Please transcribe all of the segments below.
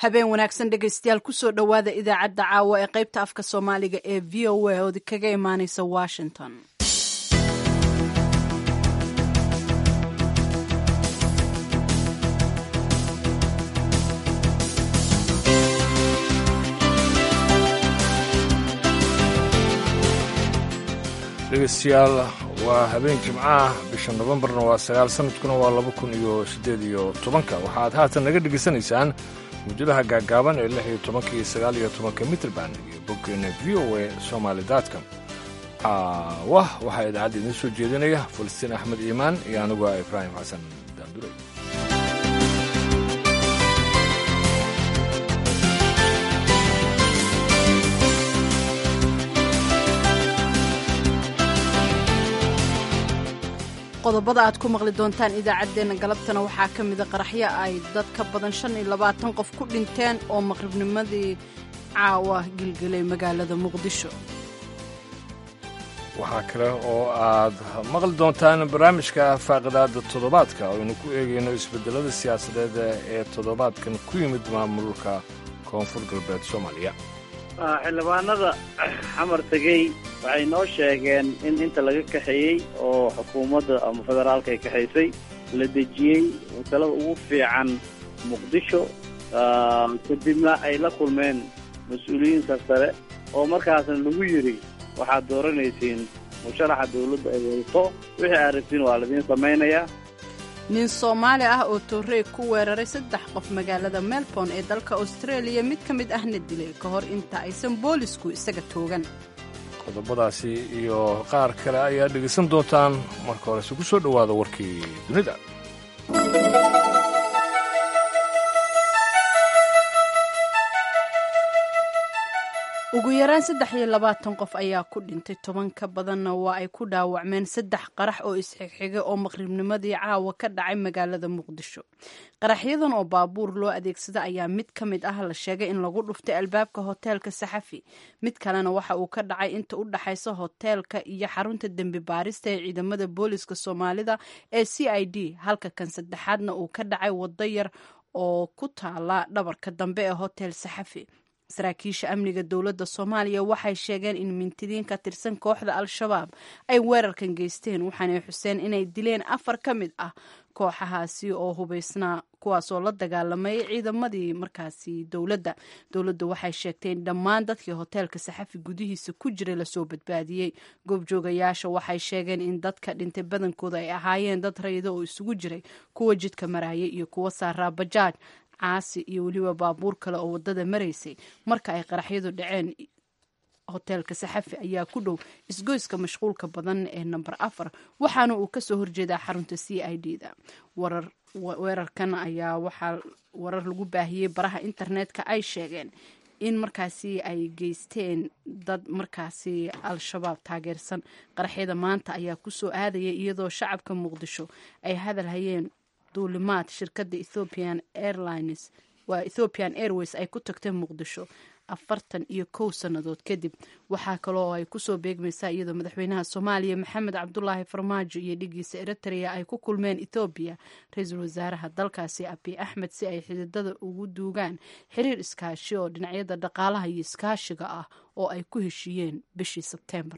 habeen wanaagsan dhegaystayaal kusoo dhowaada idaacadda caawa ee qaybta afka soomaaliga ee v o a ood kaga imaaneysa washington dhegeystayaal waa habeen jimcaah bisha nofembarna waa sagaal sanadkuna waa laba kun iyo siddeed iyo tobanka waxaad haatan naga dhegaysanaysaan muujadaha gaaggaaban ee lix iyo tobanka iyo sagaal iyo tobanka mitrband iyo boggeena v o a somaali datcom wah waxaa idaacadda idiin soo jeedinaya falastiin axmed iimaan iyo anigu ah ibraahim xasan daandurey qodobada aad ku maqli doontaan idaacaddeenna galabtana waxaa ka mida qaraxyo ay dad ka badan shan iyo labaatan qof ku dhinteen oo maqribnimadii caawa gilgelay magaalada muqdisho waxaa kale oo aad maqli doontaan barnaamijka faaqidaada toddobaadka oo aynu ku eegayno isbeddelada siyaasadeed ee toddobaadkan ku yimid maamulka koonfur galbeed soomaaliya xildhibaanada xamar tegey waxay noo sheegeen in inta laga kaxeeyey oo xukuumadda ama federaalka ay kaxaysay la dejiyey talada ugu fiican muqdisho kadibna ay la kulmeen mas-uuliyiin sarsare oo markaasna lagu yidhi waxaad dooranaysiin musharaxa dawladda ay wadato wixii aad rabtiin waa laidiin samaynayaa nin soomaali ah oo toorey ku weeraray saddex qof magaalada melbourne ee dalka australia mid ka mid ahna dilay ka hor inta aysan boolisku isaga toogan qodobadaasi iyo qaar kale ayaa dhegaysan doontaan marka horese ku soo dhowaada warkii dunida ugu yaraan saddex iyo labaatan qof ayaa ku dhintay toban ka badanna waa ay ku dhaawacmeen saddex qarax oo isxigxiga oo maqribnimadii caawa ka dhacay magaalada muqdisho qaraxyadan oo baabuur loo adeegsada ayaa mid ka mid ah la sheegay in lagu dhuftay albaabka hoteelka saxafi mid kalena waxa uu ka dhacay inta u dhaxaysa hoteelka iyo xarunta dembi baarista ee ciidamada booliska soomaalida ee c i d halka kan saddexaadna uu ka dhacay wado yar oo ku taala dhabarka dambe ee hotel saxafi saraakiisha amniga dowladda soomaaliya waxay sheegeen in mintidiin ka tirsan kooxda al-shabaab ay weerarkan geysteen waxaanay xuseen inay dileen afar ka mid ah kooxahaasi oo hubaysnaa kuwaasoo la dagaalamayay ciidamadii markaasi dowladda dowladda waxay sheegtay in dhammaan dadkii hoteelka saxafi gudihiisa ku jiray lasoo badbaadiyey goobjoogayaasha waxay sheegeen in dadka dhintay badankooda ay ahaayeen dad rayida oo isugu jiray kuwa jidka marayay iyo kuwa saaraa bajaaj caasi iyo weliba baabuur kale oo wadada maraysay marka ay qaraxyadu dhaceen hoteelka saxafi ayaa ku dhow isgoyska mashquulka badan ee namber afar waxaana uu kasoo horjeedaa xarunta c i d da weerarkan ayaa waxaa warar lagu baahiyey baraha internetka ay sheegeen in markaasi ay geysteen dad markaasi al-shabaab taageersan qaraxyada maanta ayaa kusoo aadaya iyadoo shacabka muqdisho ay hadal hayeen duulimaad shirkadda ethiopian airlines waa ethiopian airways ay ku tagtay muqdisho afartan iyo kow sannadood kadib waxaa kaloo ay kusoo beegmaysaa iyadoo madaxweynaha soomaaliya maxamed cabdulaahi farmaajo iyo dhigiisa eritrea ay ku kulmeen ethoobiya ra-iisul wasaaraha dalkaasi abiy axmed si ay xididada ugu duugaan xiriir iskaashi oo dhinacyada dhaqaalaha iyo iskaashiga ah oo ay ku heshiiyeen bishii sebteembar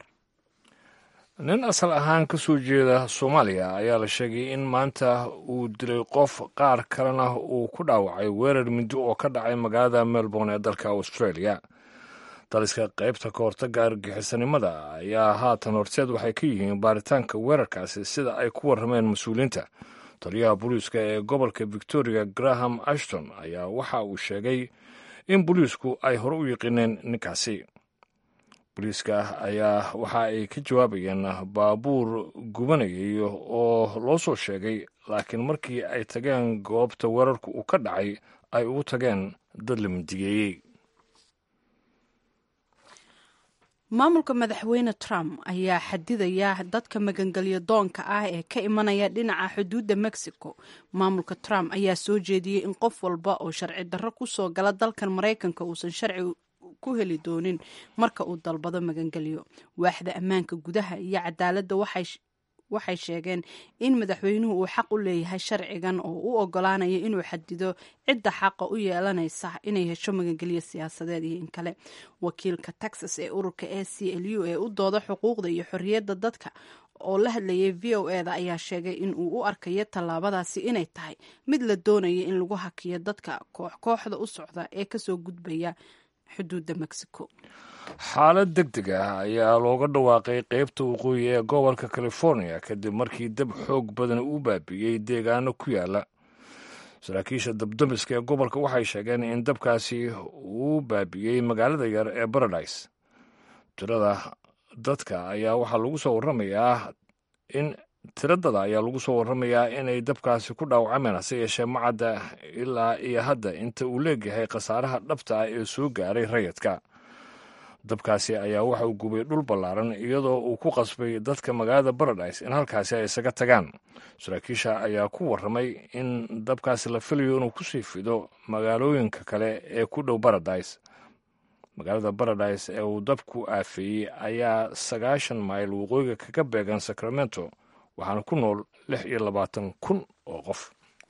nin asal ahaan ka soo jeeda soomaaliya ayaa la sheegay in maanta uu dilay qof qaar kalena uu ku dhaawacay weerar mindi oo ka dhacay magaalada melbourne ee dalka australia daliska qaybta ka hortagga argagixisanimada ayaa haatan horseed waxay ka yihiin baaritaanka weerarkaasi sida ay ku warrameen mas-uuliyiinta taliyaha booliiska ee gobolka victoria graham ashton ayaa waxa uu sheegay in booliisku ay hore u yiqiineen ninkaasi booliiska ayaa waxa ay ka jawaabayeen baabuur gubanayay oo loo soo sheegay laakiin markii ay tageen goobta weerarku uu ka dhacay ay ugu tageen dad la mindigeeyey maamulka madaxweyne trump ayaa xadidaya dadka magangelyo doonka ah ee ka imanaya dhinaca xuduudda mexico maamulka trump ayaa soo jeediyey in qof walba oo sharci darro kusoo gala dalkan maraykanka uusan sharci ku heli doonin marka uu dalbado magangelyo waaxda ammaanka gudaha iyo cadaaladda waxay waxay sheegeen in madaxweynuhu uu xaq u leeyahay sharcigan oo u ogolaanaya inuu xadido cidda xaqa u yeelanaysa inay hesho magangelyo siyaasadeed iyo in kale wakiilka texas ee ururka a c l u ee u dooda xuquuqda iyo xorriyadda dadka oo la hadlayay v o eda ayaa sheegay in uu u arkayo tallaabadaasi inay tahay mid la doonaya in lagu hakiyo dadka koox kooxda u socda ee kasoo gudbaya xuduudda mexico xaalad deg deg ah ayaa looga dhawaaqay qeybta waqooyi ee gobolka california kadib markii dab xoog badan uu baabi'iyey deegaano ku yaala saraakiisha dabdamiska ee gobolka waxay sheegeen in dabkaasi uu baabi'iyey magaalada yar ee baradise tirada dadka ayaa waxaa lagu soo warramayaa in tiradada ayaa lagu soo warramayaa inay dabkaasi ku dhaawacmeen hase yeeshee macadda ilaa iyo hadda inta uu leegyahay khasaaraha dhabta ah ee soo gaaray rayadka dabkaasi ayaa waxa uu gubay dhul ballaaran iyadoo uu ku qasbay dadka magaalada baradise in halkaasi ay isaga tagaan saraakiisha ayaa ku warramay in dabkaasi la filayo inuu kusii fido magaalooyinka kale ee ku dhow baradise magaalada baradise ee uu dabku aafeeyey ayaa sagaashan mayl waqooyiga kaga beegan sacramento waxaana ku nool lix iyo labaatan kun oo qof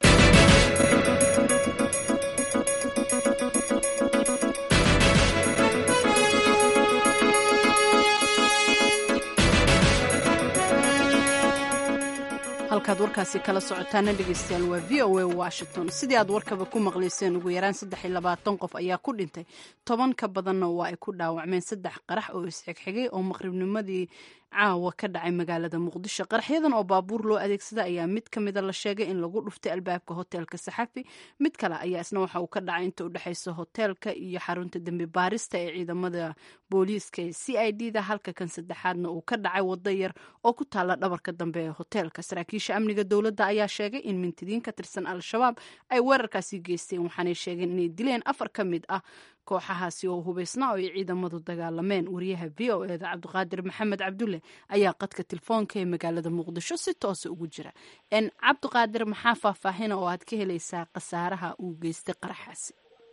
halkaad warkaasi kala socotaana dhegeystayaal waa v o a washington sidii aad warkaba ku maqlayseen ugu yaraan saddex iyo labaatan qof ayaa ku dhintay toban ka badanna waa ay ku dhaawacmeen saddex qarax oo isxigxigay oo maqribnimadii caawa ka dhacay magaalada muqdisho qaraxyadan oo baabuur loo adeegsada ayaa mid ka mida la sheegay in lagu dhuftay albaabka hoteelka saxafi mid kale ayaa isna waxa uu ka dhacay inta u dhexaysa hoteelka iyo xarunta dembi baarista ee ciidamada booliiska ee c i d da halka kan saddexaadna uu ka dhacay wado yar oo ku taala dhabarka dambe ee hoteelka saraakiisha amniga dowladda ayaa sheegay in mintidiin ka tirsan al-shabaab ay weerarkaasi geysteen waxaanay sheegeen inay dileen afar ka mid ah kooxahaasi oo hubaysna oo ay ciidamadu dagaalameen wariyaha v o eda cabdiqaadir maxamed cabdulle ayaa qadka telefoonka ee magaalada muqdisho si toosa ugu jira cabdiqaadir maxaa faahfaahina oo aad ka helaysaa khasaaraha uu geystay qaraxaasi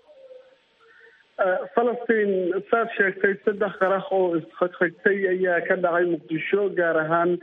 falastiin saad sheegtay saddex qarax oo isxigxigtay ayaa ka dhacay muqdisho gaar ahaan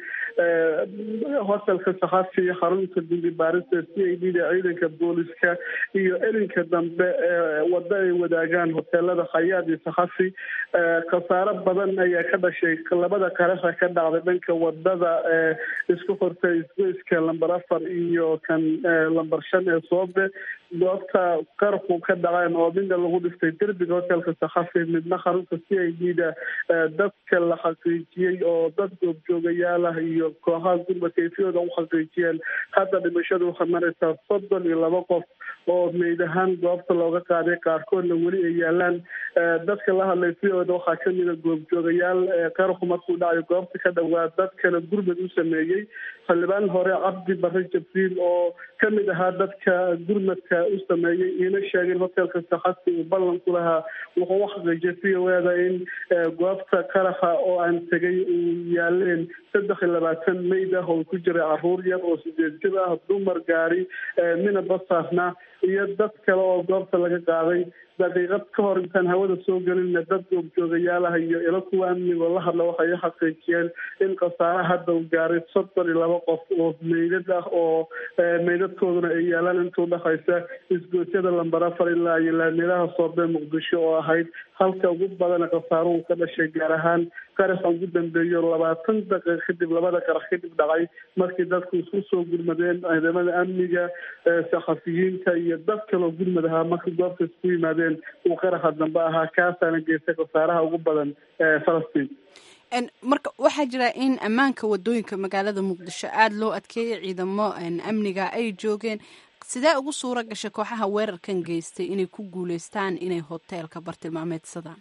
hotelka sakhafi xarunta dembi baarista c i d da ciidanka booliska iyo elinka dambe waddo ay wadaagaan hoteelada khayaad iyo sakhafi khasaaro badan ayaa ka dhashay labada qaraxa ka dhacday dhanka wadada isku xortay isgoyska lamber afar iyo kan lamber shan ee soobe goobta qarxu ka dhaceen oo midna lagu dhiftay derbiga hotelka sakhafi midna xarunta c i d da dadka la xaqiijiyey oo dad goobjoogayaal ah iyo kooxaha gurba kayfiyooda u xaqiijiyeen hadda dhimashadu waxay maraysaa soddon iyo laba qof oo meyd ahaan goobta looga qaaday qaarkoodna weli ay yaalaan dadka la hadlay siyooda waxaa kamida goobjoogayaal qarxu markuu dhacayo goobta ka dhowaa dadkana gurmad u sameeyey xildhibaan hore cabdi barre jabriil oo kamid ahaa dadka gurmadka u sameeyey iina sheegeen hotelka sakhasi uu ballan ku lahaa wuxuu u xaqiijiyay c o eda in goobta qaraxa oo aan tegay uu yaaleen saddex iyo labaatan meyd ah oo ku jiray caruur yar oo sideed jir ah dumar gaari mina basaarna iyo dad kale oo goobta laga qaaday daqiiqad ka hor intaan hawada soo gelinna dad goobjoogayaal ah iyo ilo kuwa amnigoo la hadla waxay u xaqiijiyeen in khasaare hadda uu gaaray soddon iyo laba qof oo meydad ah oo meydadkooduna ay yaalaan intuu dhexaysa isgoosyada lamber afar ilaa iyo laamilaha soobe muqdisho oo ahayd halka ugu badana khasaaruhu ka dhashay gaar ahaan qaraxa ugu dambeeyo labaatan daqiiq kadib labada qarax kadib dhacay markii dadku isku soo gurmadeen ciidamada amniga saxafiyiinta iyo dad kaloo gurmad ahaa markii goobta isku yimaadeen uu qaraxa dambe ahaa kaasaana geystay khasaaraha ugu badan falastiin marka waxaa jira in ammaanka wadooyinka magaalada muqdisho aada loo adkeeyay ciidamo amniga ay joogeen sidee ugu suura gashay kooxaha weerarkan geystay inay ku guuleystaan inay hoteelka bartilmaameedsadaan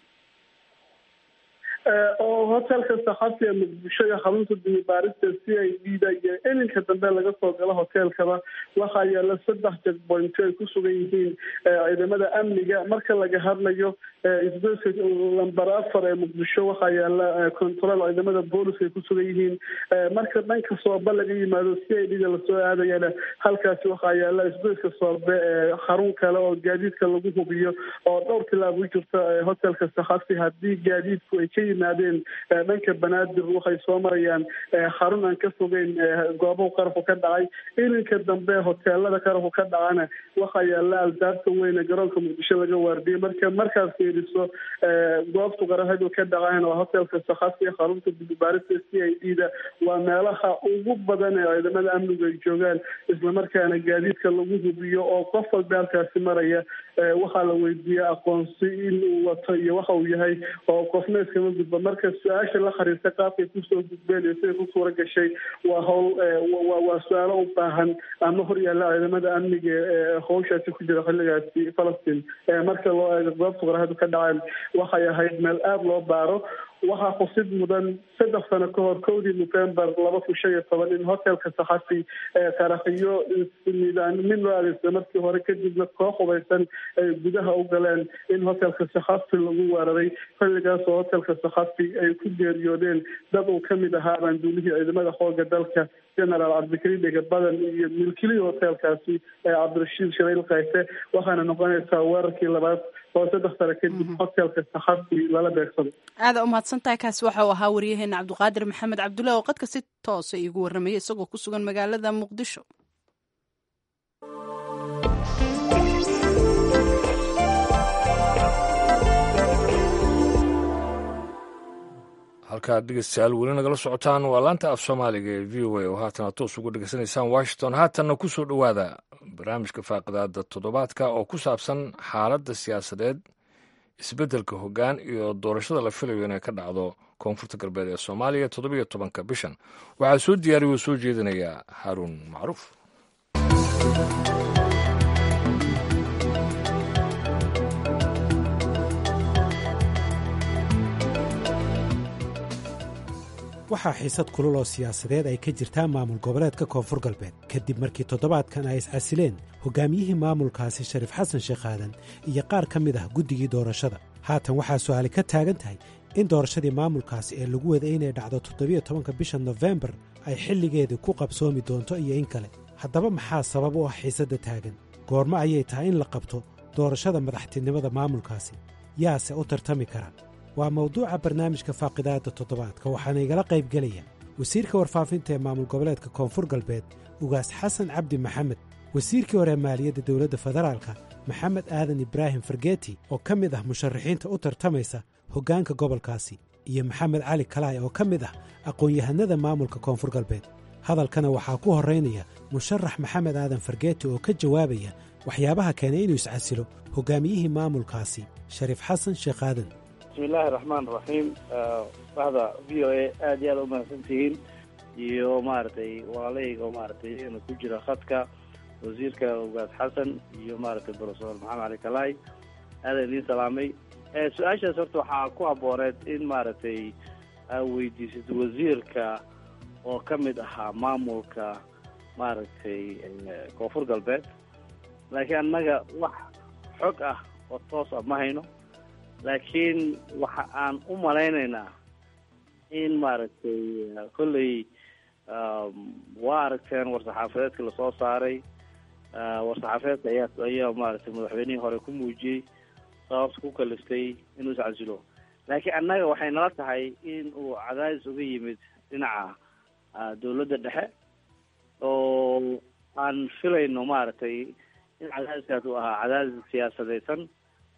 oo hotelka saxafi ee muqdisho iyo xarunta dimibaarista c i d da iyo elinka dambe laga soo galo hoteelkaba waxaa yaala saddex jegbointo ay ku sugan yihiin ciidamada amniga marka laga hadlayo isgoyska lamber afar ee muqdisho waxaa yaala control ciidamada booliska ay ku sugan yihiin marka dhanka soobe laga yimaado c i d da lasoo aadayana halkaasi waxaa yaala isgoyska soobe xarun kale oo gaadiidka lagu hubiyo oo dhowr tilaab u jirta hotelka saxafi haddii gaadiidku ay ka yimaadeen dhanka banaadir waxay soo marayaan xarun aan ka fogeyn goobahu qarabku ka dhacay ilinka dambe hoteelada qarabku ka dhacana waxaa yaalla albaabka weyne garoonka muqdisho laga waardiyay marka markaad fiiriso goobtu qarahadu ka dhacaan waa hotelka sakhasi xarunta baarista c i d da waa meelaha ugu badan ee ciidamada amnigu ay joogaan islamarkaana gaadiidka lagu hubiyo oo qof walba halkaasi maraya waxaa la weydiiyey aqoonsi inuu wato iyo waxa uu yahay oo qofna iskama gudba marka su-aasha la xiriirta qaabkay kusoo gudbeen iyo siday ku suura gashay waa howl waa su-aalo u baahan ama horyaalla ciidamada amniga ee howshaasi ku jira xilligaasi falastiin marka loo eego goobta qarahadu ka dhaceen waxay ahayd meel aada loo baaro waxaa xusid mudan saddex sano ka hor kowdii november laba kun shan iyo toban in hotelka saxafi qaraxiyo nidaamin loo adeegsada markii hore kadibna koox hubaysan ay gudaha u galeen in hotelka saxafi lagu weeraray xilligaas oo hotelka saxafi ay ku geeriyoodeen dad uu kamid ahaa baanduulihii ciidamada xooga dalka generaal cabdikariim dhega badan iyo milkilihii hotelkaasi ee cabdirashiid sharail kayse waxaana noqonaysaa weerarkii labaad oo saddex sano kadib hotelka saxafi lala beegsado aada umahadsan tahay kaasi waxa uu ahaa waryaheena cabdiqaadir maxamed cabdullahi oo qadka si toosa iigu warramayay isagoo ku sugan magaalada muqdisho halkaad dhegeystayaal weli nagala socotaan waa laanta af soomaaliga ee v o a oo haatana toos uga dhegeysanaysaan washington haatanna ku soo dhowaada barnaamijka faaqidaada toddobaadka oo ku saabsan xaaladda siyaasadeed isbeddelka hoggaan iyo doorashada la filayo inay ka dhacdo koonfurta galbeed ee soomaaliya toddobiyo tobanka bishan waxaa soo diyaariya oo soo jeedinaya haaruun macruuf waxaa xiisad kulul oo siyaasadeed ay ka jirtaa maamul goboleedka koonfur galbeed kadib markii toddobaadkan ay iscasileen hogaamiyihii maamulkaasi shariif xasan sheekh aadan iyo qaar ka mid ah guddigii doorashada haatan waxaa su'aali ka taagan tahay in doorashadii maamulkaasi ee lagu waday inay dhacdo toddobiyo tobanka bisha nofembar ay xilligeedii ku qabsoomi doonto iyo in kale haddaba maxaa sabab u ah xiisadda taagan goormo ayay tahay in la qabto doorashada madaxtinimada maamulkaasi yaase u tartami kara waa mawduuca barnaamijka faaqidaadda toddobaadka waxaana igala qaybgelaya wasiirka warfaafinta ee maamul goboleedka koonfur galbeed ugaas xasan cabdi maxamed wasiirkii hore maaliyadda dowladda federaalka maxamed aadan ibraahim fargeeti oo ka mid ah musharaxiinta u tartamaysa hoggaanka gobolkaasi iyo maxamed cali kalaay oo ka mid ah aqoon-yahanada maamulka koonfur galbeed hadalkana waxaa ku horraynaya musharax maxamed aadan fargeeti oo ka jawaabaya waxyaabaha keenay inuu iscasilo hoggaamiyihii maamulkaasi shariif xasan sheekh aadan bismillahi raxmaan raxiim bahda v o a aada iyo aada u mahadsan tihiin iyo maaragtay walaalayga oo maaragtay inuu ku jira khadka wasiirka ugaas xasan iyo maaragtay profesor maxamed cali kalaay aada idiin salaamay su-aashaas horta waxaa ku habooneed in maaragtay aa weydiisad wasiirka oo ka mid ahaa maamulka maaragtay koonfur galbeed laakiin annaga wax xog ah oo toos ah ma hayno laakiin waxa aan u malaynaynaa in maaragtay kolley waa aragteen war-saxaafadeedka lasoo saaray war-saxaafadeedka ayaa ayaa maaragtay madaxweynihii hore ku muujiyey sababta ku kaliftay inuu iscasilo laakiin annaga waxay nala tahay in uu cadaadis uga yimid dhinaca dawladda dhexe oo aan filayno maaragtay in cadaadiskaas uu ahaa cadaadis siyaasadeysan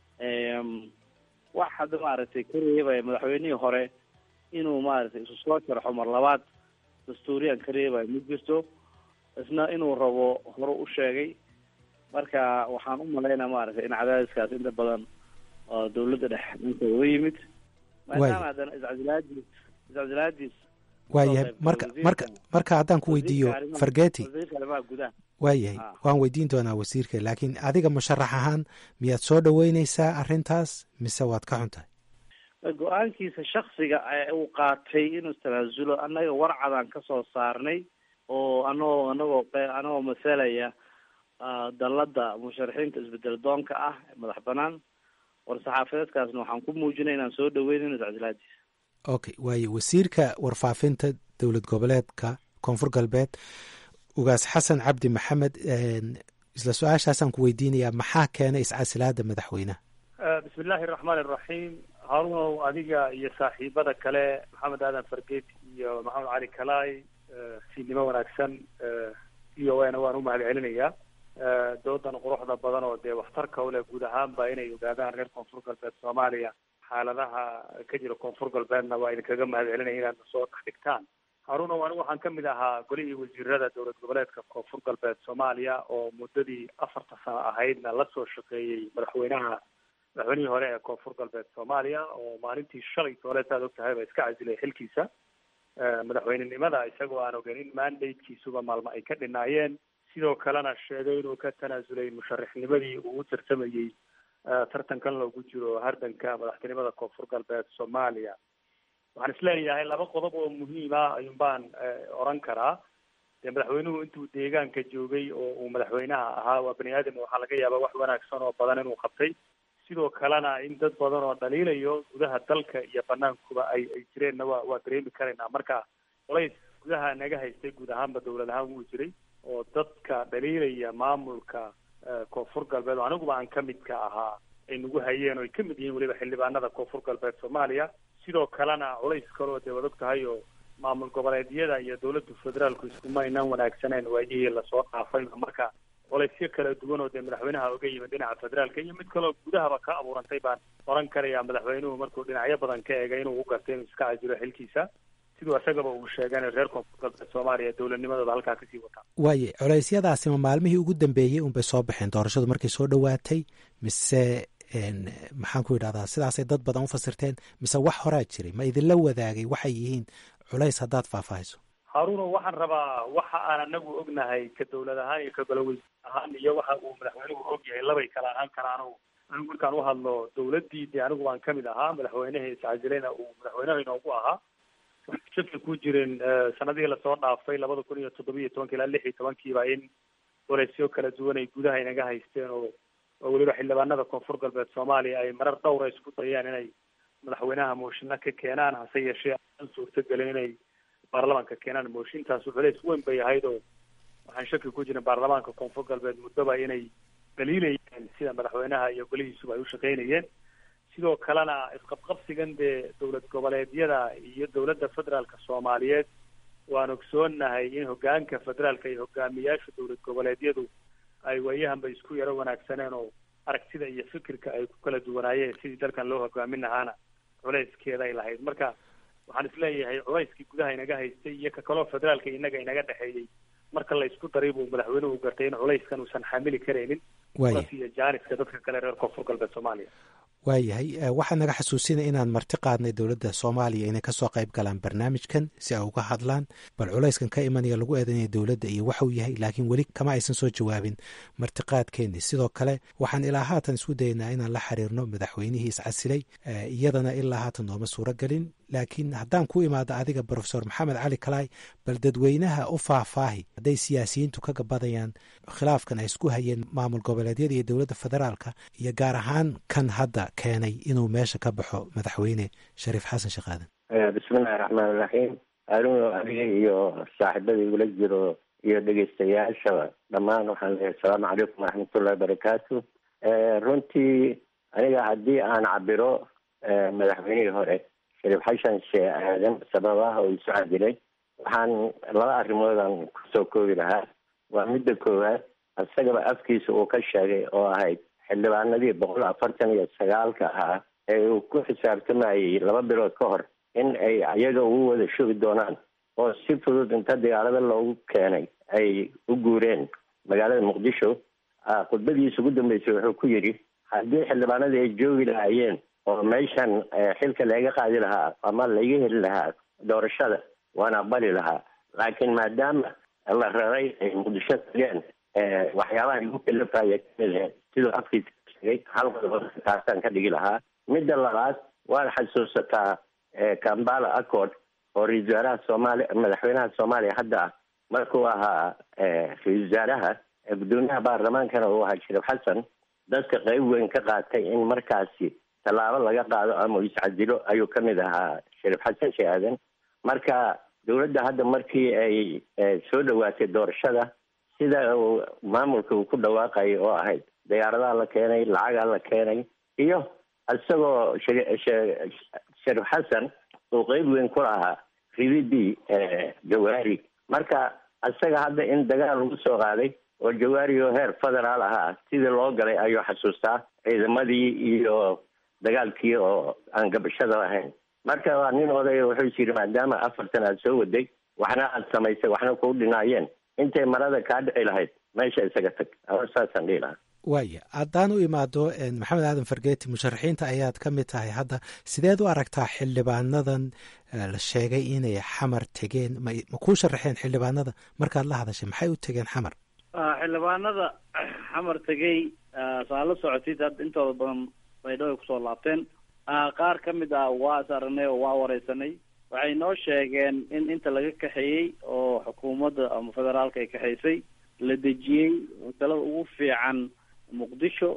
wax hadda maaragtay ka reebaya madaxweynihii hore inuu maaragtay isu soo sharxo mar labaad dastuuriyan ka reebaya ma jirto isna inuu rabo hore u sheegay marka waxaan u malaynaa maaragtay in cadaadiskaas inta badan oo dawladda dhexe dhanka uga yimid maadaama haddana iscasilaadiis iscasilaadiis waayahay marka marka marka haddaan ku weydiiyo fargeti wasiirka arrimaha gudaha waayahay waan weydiin doonaa wasiirka laakiin adiga musharax ahaan miyaad soo dhoweyneysaa arrintaas mise waad ka xun tahay go-aankiisa shaksiga uu qaatay inuu istanaasulo annaga warcadaan ka soo saarnay oo anagoo anagoo anagoo masalaya dalladda musharaxiinta isbedel doonka ah madax banaan war-saxaafadeedkaasna waxaan ku muujinay inaan soo dhaweynayno iscasilaadiisa okay waaye wasiirka warfaafinta dowlad goboleedka koonfur galbeed ugaas xasan cabdi maxamed isla su-aashaasaan ku weydiinayaa maxaa keenay iscasilaada madaxweynaha bismi illaahi araxmaan iraxiim harunow adiga iyo saaxiibada kale maxamed aadan fargeed iyo maxamed cali kalaay siinimo wanaagsan v o a na waan u mahad celinayaa doodan quruxda badan oo dee waxtarka u leh guud ahaanba inay ogaadaan reer koonfur galbeed soomaaliya xaaladaha ka jira koonfur galbeedna waa idinkaga mahad celinaya inaad soo dhex dhigtaan harunow anigu waxaan kamid ahaa golihii wasiirada dowlad goboleedka koonfur galbeed soomaaliya oo muddadii afarta sano ahaydna lasoo shaqeeyey madaxweynaha madaxweynihii hore ee koonfur galbeed soomaaliya oo maalintii shalay tooleed aad og tahay ba iska casilay xilkiisa madaxweynenimada isagoo aan ogeyn in mandatekiisuba maalmo ay ka dhinaayeen sidoo kalena sheegay inuu ka tanaasulay musharaxnimadii uu u tartamayey tartankan loogu jiro hardanka madaxtinimada koonfur galbeed soomaaliya waxaan isleeyahay laba qodob oo muhiima ayuun baan oran karaa dee madaxweynuhu intuu deegaanka joogay oo uu madaxweynaha ahaa waa bani aadam waxaa laga yaabaa wax wanaagsan oo badan inuu qabtay sidoo kalena in dad badan oo dhaliilayo gudaha dalka iyo banaankuba ay ay jireenna waa waa dareemi karaynaa marka colays gudaha naga haystay guud ahaanba dowlad ahaan wuu jiray oo dadka dhaliilaya maamulka koonfur galbeed oo aniguba aan kamid ka ahaa ay nagu hayeen oo ay kamid yihiin weliba xildhibaanada koonfur galbeed soomaaliya sidoo kalena culays kaleo dee wad og tahay oo maamul goboleedyada iyo dowladda federaalku iskuma aynaan wanaagsaneen waayihii lasoo dhaafayba marka colaysyo kala duwan oo dee madaxweynaha oga yimid dhinaca federaalka iyo mid kaleo gudahaba ka abuurantay baan oran karaya madaxweynuhu markuu dhinacyo badan ka eegay inuu u gartay inuu iska casilo xilkiisa siduu isagaba uu sheegana reer koonfur galbeed soomaaliya dowladnimadooda halkaa kasii wataa waaye culeysyadaasi ma maalmihii ugu dambeeyey unbay soo baxeen doorashadu markay soo dhowaatay mise maxaan ku yidhahdaa sidaasay dad badan u fasirteen mise wax horaa jiray ma idinla wadaagay waxay yihiin culays haddaad faahfaahiso haruno waxaan rabaa waxa aan anagu ognahay ka dowlad ahaan iyo ka goloweys ahaan iyo waxa uu madaxweynuhu og yahay labay kala ahaan karaan anigu markaan u hadlo dowladdii dee anigu baan kamid ahaa madaxweynehii iscasileyna uu madaxweynaha inoogu ahaa waxay shaki ku jirin sanadihii lasoo dhaafay labada kun iyo toddoba iyo tobanki ilaa lix iyo tobankiiba in colaysyo kala duwan ay gudaha inaga haysteen oo oo weliba xildhibaanada koonfur galbeed soomaaliya ay marar dhowra isku dayeen inay madaxweynaha mooshinna ka keenaan hase yeeshee aan suurtagelin inay baarlamaanka keenaan mooshintaas culays weyn bay ahayd oo waxaan shaki ku jirin baarlamaanka koonfur galbeed muddoba inay dhaliilayeen sida madaxweynaha iyo golihiisuba ay u shaqaynayeen sidoo kalena isqabqabsigan dee dowlad goboleedyada iyo dowladda federaalka soomaaliyeed waan ogsoonahay in hogaanka federaalka iyo hogaamiyaasha dowlad goboleedyadu ay waayahanba isku yaro wanaagsaneen oo aragtida iyo fikirka ay ku kala duwanaayeen sidii dalkan loo hogaamin lahaana culayskeeda ay lahayd marka waxaan isleeyahay culayskii gudaha inaga haystay iyo ka kaloo federaalka inaga inaga dhexeeyey marka la isku daray buu madaxweynuhu gartay in culayskan uusan xamili karaynin iyo jaaniska dadka kale reer koonfur galbeed soomaaliya waayahay waxaa naga xasuusinaya inaan marti qaadnay dowladda soomaaliya inay kasoo qayb galaan barnaamijkan si ay uga hadlaan bal culayskan ka imanaya lagu eedanaya dowladda iyo waxuu yahay laakiin weli kama aysan soo jawaabin martiqaadkeeni sidoo kale waxaan ilaa haatan isku daynaa inaan la xiriirno madaxweynihii iscasilay iyadana ilaa haatan nooma suuro gelin laakiin haddaan ku imaado adiga brofesor maxamed cali kalaay bal dadweynaha u faahfaahi hadday siyaasiyiintu ka gabadayaan khilaafkan ay isku hayeen maamul goboleedyada iyo dowladda federaalka iyo gaar ahaan kan hadda keenay inuu meesha ka baxo madaxweyne shariif xasan sheekh aadan bismillahi raxmaan iraxiim anugu adiga iyo saaxiibada igula jiro iyo dhegeystayaashaba dhammaan waxaan leeyahay asalaamu calaykum waraxmatullahi wabarakaatu runtii aniga haddii aan cabiro madaxweynihii hore shariif xashan sheekh aadan sababaha uu isu cadilay waxaan laba arrimoodan kusoo koobi lahaa waa midda koowaad isagaba afkiisa uu ka sheegay oo ahayd xildhibaanadii boqol afartan iyo sagaalka ahaa ee uu ku xisaabtamayey laba bilood ka hor in ay ayaga ugu wada shugi doonaan oo si fudud inta diyaarado loogu keenay ay u guureen magaalada muqdisho khudbadiisa ugu dambeysay wuxuu ku yidhi haddii xildhibaanadii ay joogi lahaayeen oo meeshan xilka laga qaadi lahaa ama laga heli lahaa doorashada waan aqbali lahaa laakiin maadaama la raray ay muqdisho tageen waxyaabaha igu kalafaya kamid ahayd siduu afkiisa sheegay hal qodob taasaan ka dhigi lahaa midda labaad waad xasuusataa kambala accord oo ra-isul wasaaraha soomaaliya madaxweynaha soomaaliya hadda ah markuu ahaa ra-isul wasaaraha gudoomiyaha baarlamaankana uu ahaa shariif xasan dadka qeyb weyn ka qaatay in markaasi tallaabo laga qaado ama iscadilo ayuu kamid ahaa shariif xasan sheekh aadan marka dowladda hadda markii ay soo dhawaatay doorashada sida uu maamulka uu ku dhawaaqayay oo ahayd diyaaradaha la keenay lacagaa la keenay iyo isagoo sharif xasan uu qeyb weyn ku lahaa rididii jawaari marka isaga hadda in dagaal lagu soo qaaday oo jawaari oo heer federaal ahaa sidii loo galay ayuu xasuustaa ciidamadii iyo dagaalkii oo aan gabashada lahayn marka waa nin odaya wuxuu yiri maadaama afartan aad soo waday waxna aad samaysay waxna kuu dhinaayeen intay marada kaa dhici lahayd meesha isaga tag saasaan dhihi lahaa waaya haddaan u imaado maxamed aadan fargeeti musharaxiinta ayaad ka mid tahay hadda sideed u aragtaa xildhibaanadan la sheegay inay xamar tegeen ma kuu sharaxeen xildhibaanada markaad la hadashay maxay u tegeen xamar xildhibaanada xamar tegey saa la socotid hadda intooda badan baydhabo ay kusoo laabteen qaar ka mid ah waa is aragnay oo waa wareysanay waxay noo sheegeen in inta laga kaxeeyey oo xukuumadda ama federaalka ay kaxaysay la dejiyey talada ugu fiican muqdisho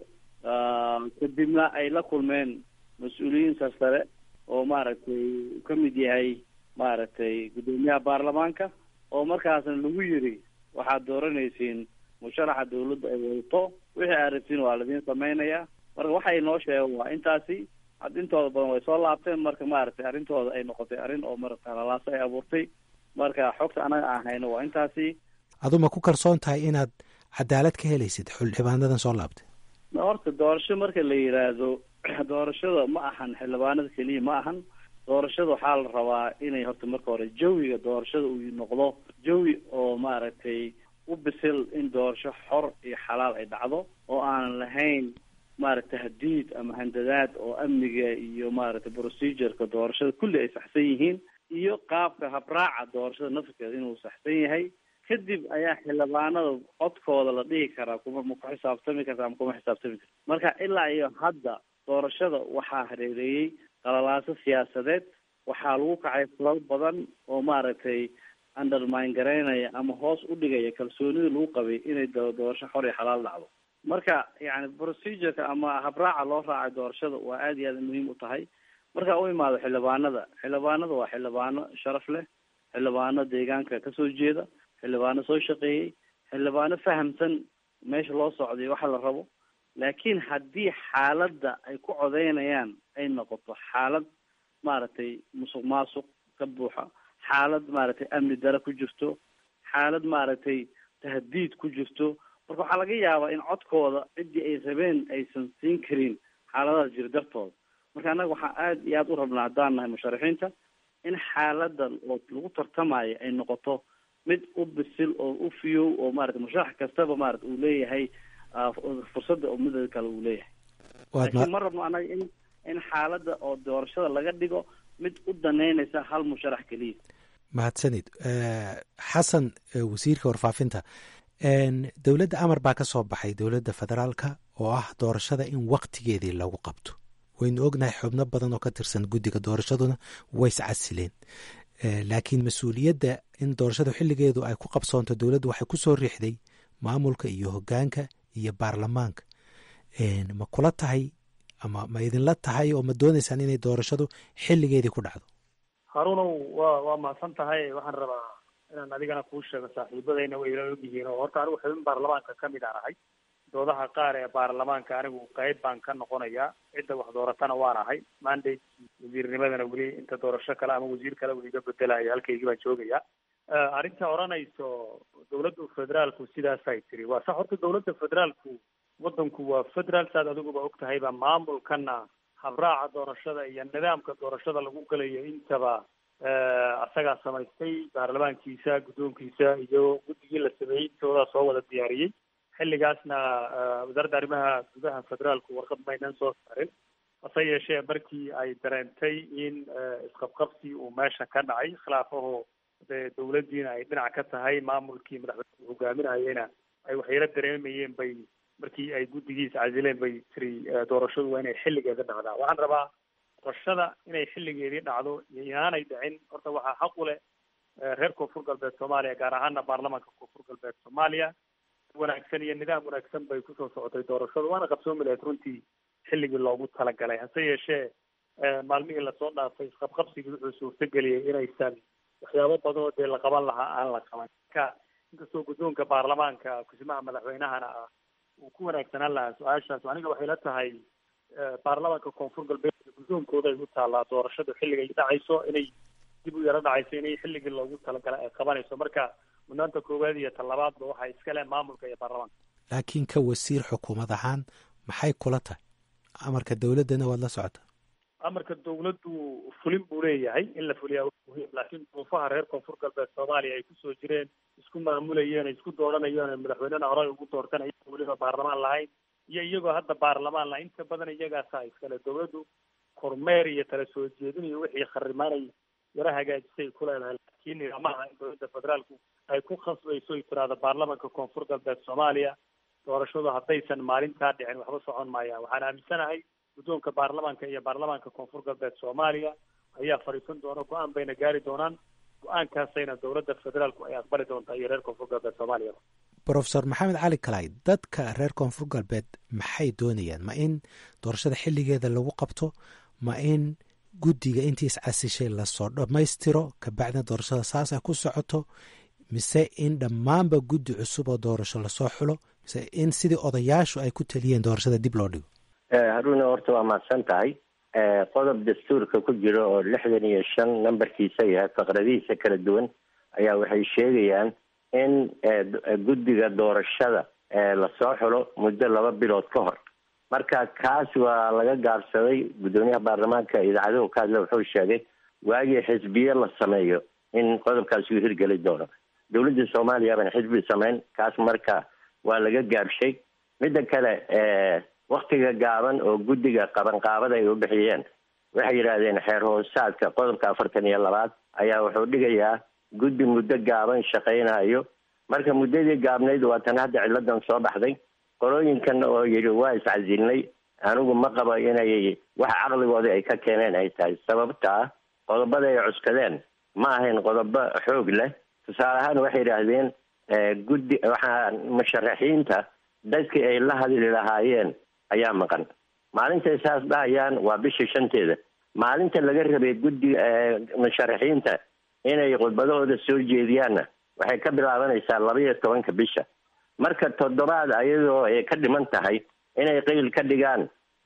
kadibna ay la kulmeen mas-uuliyiin sarsare oo maaragtay uu ka mid yahay maaragtay guddoomiyaha baarlamaanka oo markaasna lagu yiri waxaad dooranaysiin musharaxa dawladda ay wadato wixii aad rabtiin waa ladiin samaynayaa marka waxay noo sheegeen waa intaasi had intooda badan way soo laabteen marka maaragtay arrintooda ay noqotay arrin oo marata lalaasa ay abuurtay marka xogta anaga aan hayno waa intaasi aduma ku kalsoon tahay inaad cadaalad ka helaysid xildhibaanadan soo laabtay horta doorasho marka la yidhaahdo doorashada ma ahan xildhibaanada keliya ma ahan doorashada waxaa la rabaa inay horta marka hore jawiga doorashada uu noqdo jawi oo maaragtay u bisil in doorasho xor iyo xalaal ay dhacdo oo aanan lahayn maaragtay hadiid ama handadaad oo amniga iyo maaragtay procedureka doorashada kulli ay saxsan yihiin iyo qaabka habraaca doorashada nafskeeda inuu saxsan yahay kadib ayaa xildhibaanada codkooda la dhihi karaa kuma ma ku xisaabtami karta ama kuma xisaabtami karta marka ilaa iyo hadda doorashada waxaa hareereeyey qalalaaso siyaasadeed waxaa lagu kacay falal badan oo maaragtay undermine garaynaya ama hoos u dhigaya kalsoonida lagu qabay inay doorasho xor iyo xalaal dhacdo marka yani procedureka ama habraaca loo raacay doorashada waa aada iyo aada muhiim u tahay marka u imaado xildhibaanada xildhibaanada waa xildhibaano sharaf leh xildhibaano deegaanka kasoo jeeda xildhibaano soo shaqeeyey xildhibaano fahamsan meesha loo socday waxa la rabo laakiin haddii xaaladda ay ku codeynayaan ay noqoto xaalad maaragtay musuq maasuq ka buuxa xaalad maaragtay amni dare ku jirto xaalad maaragtay tahdiid ku jirto marka waxaa laga yaabaa in codkooda ciddii ay rabeen aysan siin karin xaaladaas jira dartooda marka annaga waxaan aada iyo aada u rabnaa haddaan nahay musharaxiinta in xaaladan oo lagu tartamayo ay noqoto mid u bisil oo u fiyow oo maarata musharax kastaba maarata uu leeyahay fursadda oo midada kale uu leeyahay laakiin ma rabno annaga in in xaaladda oo doorashada laga dhigo mid u daneynaysa hal musharax keliya mahadsanid xasan wasiirka warfaafinta dowladda amar baa ka soo baxay dowladda federaalka oo ah doorashada in waktigeedii lagu qabto waynu ognahay xubno badan oo ka tirsan guddiga doorashaduna ways casileen laakiin mas-uuliyadda in doorashadu xilligeedu ay ku qabsoonto dowladdu waxay ku soo riixday maamulka iyo hoggaanka iyo baarlamaanka ma kula tahay ama ma idinla tahay oo ma doonaysaan inay doorashadu xilligeedii ku dhacdo haruunow waa waa mahadsan tahay waxaan rabaa inaan adigana kuu sheego saaxiibadayna way ila ogyihiin oo horta anigu xubin baarlamaanka ka mid aan ahay doodaha qaar ee baarlamaanka anigu qayb baan ka noqonayaa cidda wax dooratana waan ahay mandate wasiirnimadana weli inta doorasho kale ama wasiir kale weli iga bedelayo halkaygii baan joogayaa arrinta odhanayso dawladda federaalku sidaasay tiri waa sax horta dawladda federaalku waddanku waa federaal saad adiguba og tahayba maamulkana habraaca doorashada iyo nidaamka doorashada lagu galayo intaba asagaa samaystay baarlamaankiisa guddoonkiisa iyo guddigii la sameeyey intoodaa soo wada diyaariyey xilligaasna wasaaradda arrimaha gudaha federaalku warqad maynan soo saarin hase yeeshee markii ay dareentay in isqabqabsi uu meesha ka dhacay khilaafaho dee dawladdiina ay dhinac ka tahay maamulkii madaxweyne hogaaminayena ay waxyala dareemayeen bay markii ay guddigiisa casileen bay tiri doorashadu waa inay xilligeeda dhacdaa waxaan rabaa doorashada inay xilligeedii dhacdo iyo inaanay dhicin horta waxaa xaq u leh reer koonfur galbeed soomaaliya gaar ahaana baarlamaanka koonfur galbeed soomaaliya wanaagsan iyo nidaam wanaagsan bay kusoo socotay doorashadu waana qabsoomi lahayd runtii xilligii loogu talagalay hase yeeshee maalmihii lasoo dhaafay isqabqabsigii wuxuu suurtageliyey inaysan waxyaabo badan oo dee la qaban lahaa aan la qaban marka inkastoo guddoonka baarlamaanka kusimaha madaxweynahana ah uu ku wanaagsanaan lahaa su-aashaas aniga waxay la tahay baarlamaanka koonfur galbeed guddoonkooda ay u taallaa doorashadu xilligay dhacayso inay dib u yaro dhacayso inay xilligii loogu talagalay ay qabanayso marka mudnaanta koowaad iyo talabaadba waxaa iska leh maamulka iyo baarlamaanka laakiin ka wasiir xukuumad ahaan maxay kula tahay amarka dowladdana waad la socotaa amarka dawladdu fulin buu leeyahay in la fuliyaa muhiim laakiin duufaha reer koonfur galbeed soomaaliya ay kusoo jireen isku maamulayeen ay isku dooranayeen madaxweynena horey ugu doortanaya weliba baarlamaan lahayn iyo iyagoo hadda baarlamaan lahayn inta badan iyagaasaa iskale dawladdu kormeer iyo tala soo jeedin iyo wixii kharimaanay yaro hagaajisay ku leedahay laakiin nidaamaha in dowladda federaalku ay ku khasbayso ay tiraahdo baarlamanka koonfur galbeed soomaaliya doorashadu haddaysan maalintaa dhicin waxba socon maayaan waxaan aaminsanahay guddoonka baarlamaanka iyo baarlamaanka koonfur galbeed soomaaliya ayaa fadhiisan doona go-aan bayna gaari doonaan go-aankaasayna dowladda federaalku ay aqbali doontaa iyo reer koonfur galbeed soomaaliya brofesor maxamed cali kalay dadka reer koonfur galbeed maxay doonayaan ma in doorashada xilligeeda lagu qabto ma in guddiga intii iscasishay lasoo dhammaystiro kabacdina doorashada saas ay ku socoto mise in dhammaanba guddi cusub oo doorasho lasoo xulo mise in sidii odayaashu ay ku taliyeen doorashada dib loo dhigo haruuna horta waa mahadsan tahay qodob dastuurka ku jira oo lixdan iyo shan nambarkiisa yahay faqradihiisa kala duwan ayaa waxay sheegayaan in guddiga doorashada lasoo xulo muddo laba bilood ka hor marka kaas waa laga gaabsaday guddoomiyaha baarlamaanka idaacadahu ka hadla wuxuu sheegay waagii xisbiye la sameeyo in qodobkaas uu hirgeli doono dowladda soomaaliya baan xisbi samayn kaas marka waa laga gaabshay midda kale waktiga gaaban oo guddiga qabanqaabada ay u bixiyeen waxay yidhaahdeen xeer hoosaadka qodobka afartan iyo labaad ayaa wuxuu dhigayaa guddi muddo gaaban shaqaynayo marka muddadii gaabnayd waa tan hadda ciladan soo baxday qolooyinkan oo yidhi waa iscasilnay anigu ma qabo inay wax caqligoodii ay ka keeneen ay tahay sababtaa qodobada ay cuskadeen ma ahayn qodobo xoog leh tusaale ahaan waxay yidhaahdeen guddi waxaa musharaxiinta dadkii ay la hadli lahaayeen ayaa maqan maalintay saas dhahayaan waa bisha shanteeda maalinta laga rabay guddi musharaxiinta inay khudbadahooda soo jeediyaanna waxay ka bilaabanaysaa laba iyo tobanka bisha marka toddobaad ayadoo ay ka dhiman tahay inay qeyl ka dhigaan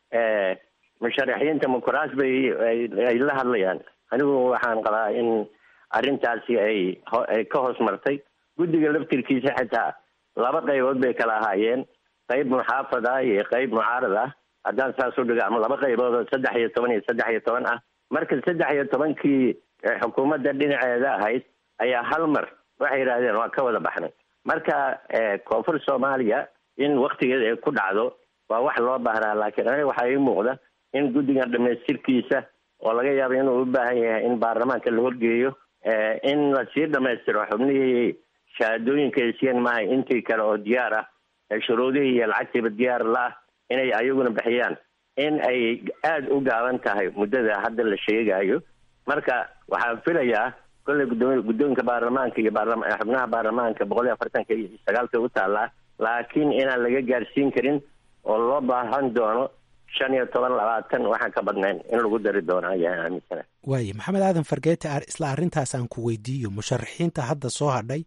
musharaxiinta mukuraas bay ay la hadlayaan anigu waxaan qabaa in arrintaasi ay ay ka hoos martay guddiga laftirkiisa xitaa laba qaybood bay kala ahaayeen qayb muxaafad ah iyo qayb mucaarad ah haddaan saas u dhigo ama laba qaybood oo saddex iyo toban iyo saddex iyo toban ah marka saddex iyo tobankii xukuumadda dhinaceeda ahayd ayaa hal mar waxay yidhahdeen waa ka wada baxnay marka koonfur soomaaliya in waktigeeda ay ku dhacdo waa wax loo baahnaa laakiin aniga waxaa ii muuqda in guddigan dhamaystirkiisa oo laga yaabo inuu u baahan yahay in baarlamaanka la horgeeyo in lasii dhamaystiro xubnihii shahaadooyinka ay siiyeen maaha intii kale oo diyaar ah shuruudihii iyo lacagtiiba diyaar la-ah inay ayaguna bixiyaan in ay aada u gaaban tahay muddada hadda la sheegayo marka waxaan filayaa kolley guddoomi guddoonka baarlamaanka iyo baarlama xubnaha baarlamaanka boqol iyo afartanka iyo sagaalka u taallaa laakiin inaan laga gaarsiin karin oo loo baahan doono shan iyo toban labaatan waxaan ka badnayn in lagu dari doono ayaan aaminsana waaye maxamed aadan fargeete isla arrintaas aan ku weydiiyo musharaxiinta hadda soo hadhay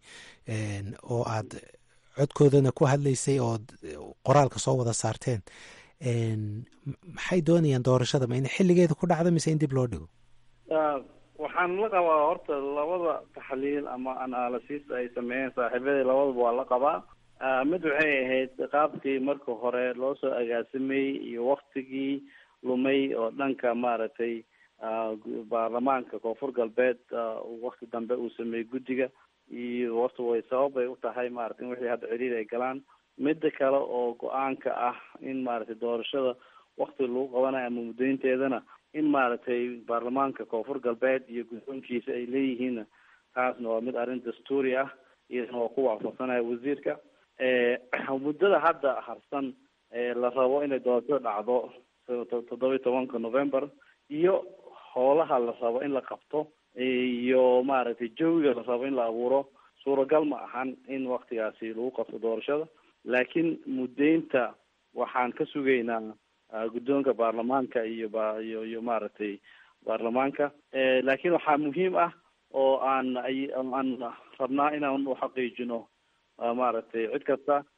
oo aad codkoodana ku hadlaysay ood qoraalka soo wada saarteen maxay doonayaan doorashada ma in xilligeeda ku dhacdo mise in dib loo dhigo waxaan la qabaa horta labada taxliil ama analysis ay sameeyeen saaxiibadii labadaba waa la qabaa mid waxay ahayd qaabkii marka hore loo soo agaasamayey iyo waktigii lumay oo dhanka maaragtay baarlamaanka koonfur galbeed wakti dambe uu sameeyey guddiga iyo horta way sabab bay u tahay maarata in wixii hadda ciriir ay galaan midda kale oo go-aanka ah in maaragtay doorashada wakti lagu qabanayo ama muddaynteedana in maaragtay baarlamaanka koonfur galbeed iyo guddoonkiisa ay leeyihiinna taasna waa mid arrin dastuuri ah iyadana waa ku waafaqsanaya wasiirka muddada hadda harsan la rabo inay doorashada dhacdo toddoba iyo tobanka november iyo howlaha la rabo in la qabto iyo maaragtay jawiga la rabo in la abuuro suuragal ma ahan in waktigaasi lagu qabto doorashada laakiin muddeynta waxaan ka sugaynaa guddoonka baarlamaanka iyo ba iyo iyo maaragtay baarlamaanka laakiin waxaa muhiim ah oo aan aan rabnaa inaan uxaqiijino maaragtay cid kasta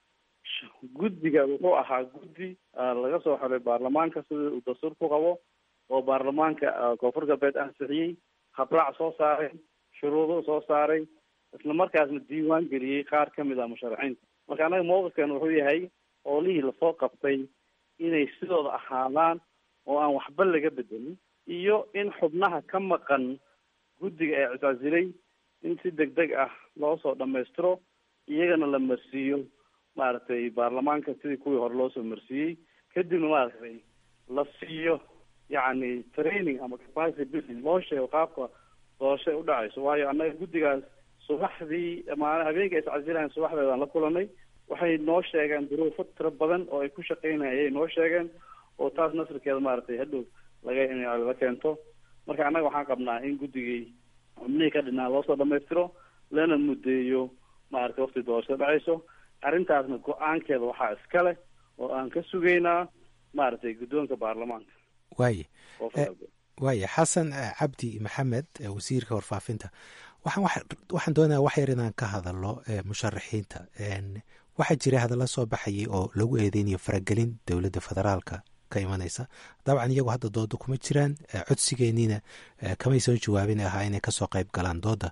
guddiga wuxuu ahaa guddi laga soo xolay baarlamaanka sida uu dastuur ku qabo oo baarlamaanka koonfur galbeed ansixiyey habraac soo saaray shuruudo soo saaray isla markaasna diiwaan geliyey qaar kamid ah musharaxiinta marka annaga mawqifkan wuxuu yahay oolihii lasoo qabtay inay sidooda ahaadaan oo aan waxba laga bedelin iyo in xubnaha ka maqan guddiga ee cisaasilay in si deg deg ah loo soo dhamaystiro iyagana la marsiiyo maaragtay baarlamaanka sidii kuwii hore loo soo marsiiyey kadibna maaragtay la siiyo yacni training ama capacity building loo sheego qaabka doorashay u dhacayso waayo annaga guddigaas subaxdii maana habeenka iscasilahan subaxdeedaan la kulanay waxay noo sheegeen duruufo tiro badan oo ay ku shaqeynaya ayay noo sheegeen oo taas nasrikeeda maaragtay hadhow laga la keento marka annaga waxaan qabnaa in guddigii xubnihii ka dhinaa loosoo dhamaystiro lana muddeeyo maaragtay waqti doorashada dhacayso arrintaasna go-aankeeda waxaa iska leh oo aan ka sugaynaa maaragtay guddoonka baarlamaanka waaye waaye xasan cabdi maxamed wasiirka warfaafinta waxaan waxaan doonaya wax yar inaan ka hadalno musharaxiinta waxaa jira hadalla soo baxayay oo lagu eedeynayo faragelin dowladda federaalka ka imanaysa dabcan iyagu hadda dooda kuma jiraan codsigeeniina kamay soo jawaabin ahaa inay kasoo qayb galaan dooda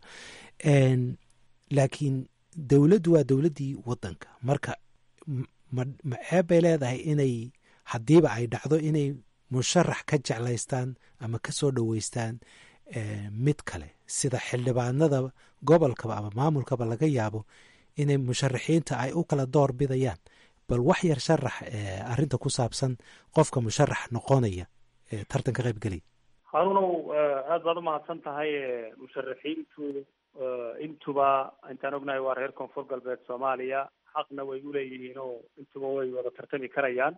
laakiin dowladdu waa dowladdii waddanka marka ma ma ceeb bay leedahay inay haddiiba ay dhacdo inay musharax ka jeclaystaan ama ka soo dhoweystaan mid kale sida xildhibaanada gobolkaba ama maamulkaba laga yaabo inay musharaxiinta ay u kala door bidayaan bal wax yar sharax arrinta ku saabsan qofka musharax noqonaya tartan ka qaybgelaya harunow aada baad umahadsan tahay musharaxiintu intuba intaan ognahay waa reer koonfur galbeed soomaaliya xaqna way uleeyihiin oo intuba way wada tartami karayaan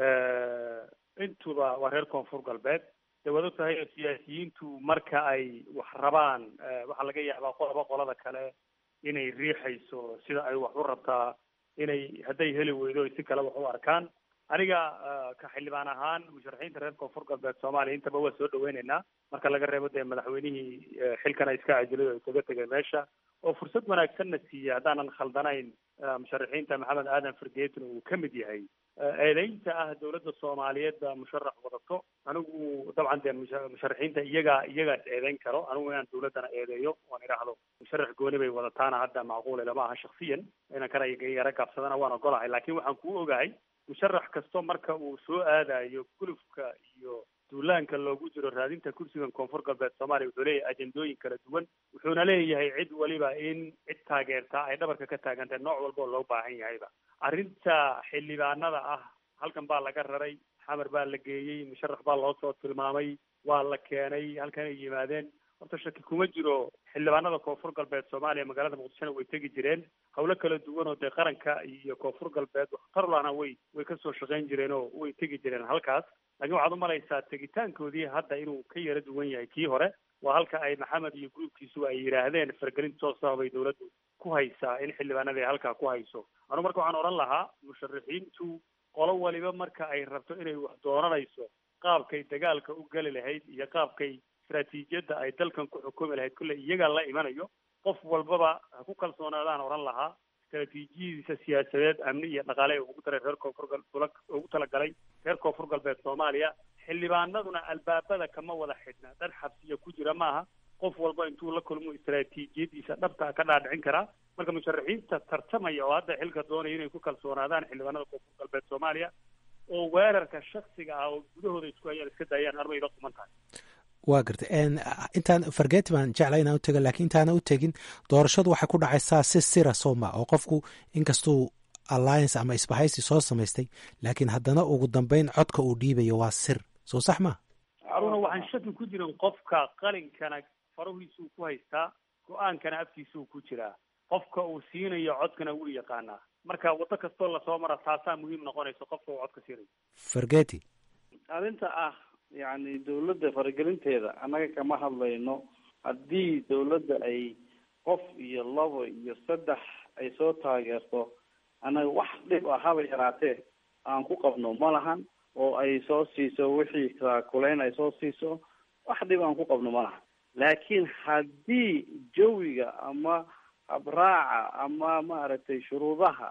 intuba waa reer koonfur galbeed de waad og tahay siyaasiyiintu marka ay wax rabaan waxaa laga yaabaa qolaba qolada kale inay riixayso sida ay wax u rabtaa inay hadday heli weydo si kale wax u arkaan aniga ka xildhibaan ahaan musharaxiinta reer koonfur galbeed soomaaliya intaba waa soo dhaweyneynaa marka laga reebo dee madaxweynihii xilkana iska cajilay oo isaga tegay meesha oo fursad wanaagsanna siiya haddaanan khaldanayn musharaxiinta maxamed aadan fargeetin uu ka mid yahay eedeynta ah dowladda soomaaliyeed baa musharax wadato anigu dabcan dee musharaxiinta iyagaa iyagaas eedeyn karo anigu inaan dowladdana eedeeyo oan idhaahdo musharax gooni bay wadataana hadda macquule lama aha shaksiyan inan kana yaro gaabsadana waan ogolahay laakiin waxaan kuu ogahay musharax kasto marka uu soo aadayo gulufka iyo duulaanka loogu jiro raadinta kursigan koonfur galbeed soomaaliya wuxuu leeyahay ajendooyin kala duwan wuxuuna leeyahay cid waliba in cid taageertaa ay dhabarka ka taagantahay nooc walba oo loo baahan yahayba arrinta xildhibaanada ah halkan baa laga raray xamar baa la geeyey musharax baa loo soo tilmaamay waa la keenay halkan ay yimaadeen horta shaki kuma jiro xildhibaanada koonfur galbeed soomaaliya magaalada muqdishona way tegi jireen hawlo kala duwan oo dee qaranka iyo koonfur galbeed waxtarlana way way kasoo shaqayn jireen oo way tegi jireen halkaas laakiin waxaad umalaysaa tegitaankoodii hadda inuu ka yara duwan yahay kii hore waa halka ay maxamed iyo gruubkiisuba ay yidhaahdeen fargelin soo sababay dowladdu ku haysaa in xildhibaanada ay halkaa ku hayso anu marka waxaan odhan lahaa musharaxiintu qolo waliba marka ay rabto inay wax dooranayso qaabkay dagaalka u geli lahayd iyo qaabkay istraatiijiyadda ay dalkan ku xukumi lahayd kolley iyagaa la imanayo qof walbaba ha ku kalsoonaadaan odhan lahaa istraatiijiyadiisa siyaasadeed amni iyo dhaqaale ugu daray reer koonfur gal ugu talagalay reer koonfur galbeed soomaaliya xildhibaanaduna albaabada kama wada xidhna dad xabsiya ku jira maaha qof walba intuu la kulmo istraatiijiyadiisa dhabta ka dhaadhicin karaa marka musharaxiinta tartamaya oo hadda xilka doonaya inay ku kalsoonaadaan xildhibaanada koonfur galbeed soomaaliya oo weerarka shaksiga ah oo gudahooda isku hayaan iska daayaan armay la quman tahay waa garta intaan fargeti baan jecla inaan utega lakiin intaana u tegin doorashadu waxay ku dhacaysaa si sira sooma oo qofku inkastuu alliance ama isbahaysi soo samaystay laakiin haddana ugu dambeyn codka uu dhiibayo waa sir soo sax ma haruna waxaan shaki ku jirin qofka qalinkana farahiisuu ku haystaa go-aankana afkiisuu ku jiraa qofka uu siinayo codkana wuu yaqaanaa marka waddo kastoo lasoo mara taasaa muhiim noqonaysa qofka uu codka siinayo fargeti arrinta ah yacni dawladda faragelinteeda annaga kama hadlayno haddii dawladda ay qof iyo labo iyo saddex ay soo taageerto annaga wax dhib ah haba yaraatee aan ku qabno ma lahan oo ay soo siiso wixii kulayn ay soo siiso wax dhib aan ku qabno ma lahan laakiin haddii jawiga ama habraaca ama maaragtay shuruudaha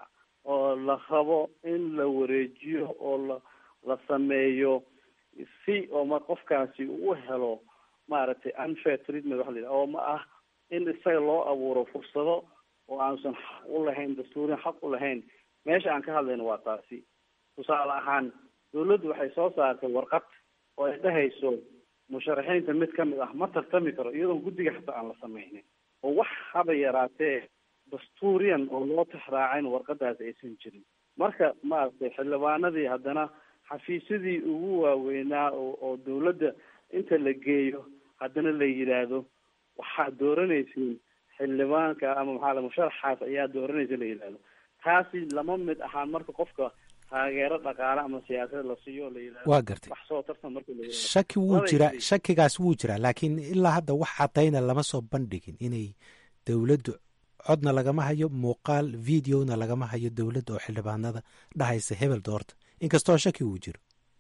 oo la rabo in la wareejiyo oo la la sameeyo si oo ma qofkaasi uu helo maaragtay unfair treatment waxa la yidhaha oo ma ah in isaga loo abuuro fursado oo aansan xaq u lahayn dastuuriyan xaq u lahayn meesha aan ka hadlayno waa taasi tusaale ahaan dawladdu waxay soo saartay warqad oo ay dhahayso musharaxiinta mid ka mid ah ma tartami karo iyadoon guddiga xataa aan la sameynin oo wax haba yaraatee dastuuriyan oo loo tixraacin warqadaas aysan jirin marka maaragtay xildhibaanadii haddana xafiisyadii ugu waaweynaa oo oo dawladda inta la geeyo haddana la yidhaahdo waxaad dooranaysiin xildhibaanka ama maxaa la musharaxaas ayaa dooranaysa la yidhaahdo taasi lama mid ahaan marka qofka taageero dhaqaale ama siyaasad la siiyo la yidhahdo waa gartay wax soo tartan marka la yidhahdo shaki wuu Labay jiraa keliya. shakigaas wuu jiraa laakiin ilaa hadda wax cadayna lama soo bandhigin inay dowladdu codna lagama hayo muuqaal videona lagama hayo dowladda oo xildhibaanada dhahaysa hebel doorta inkastoo shaki wuu jiro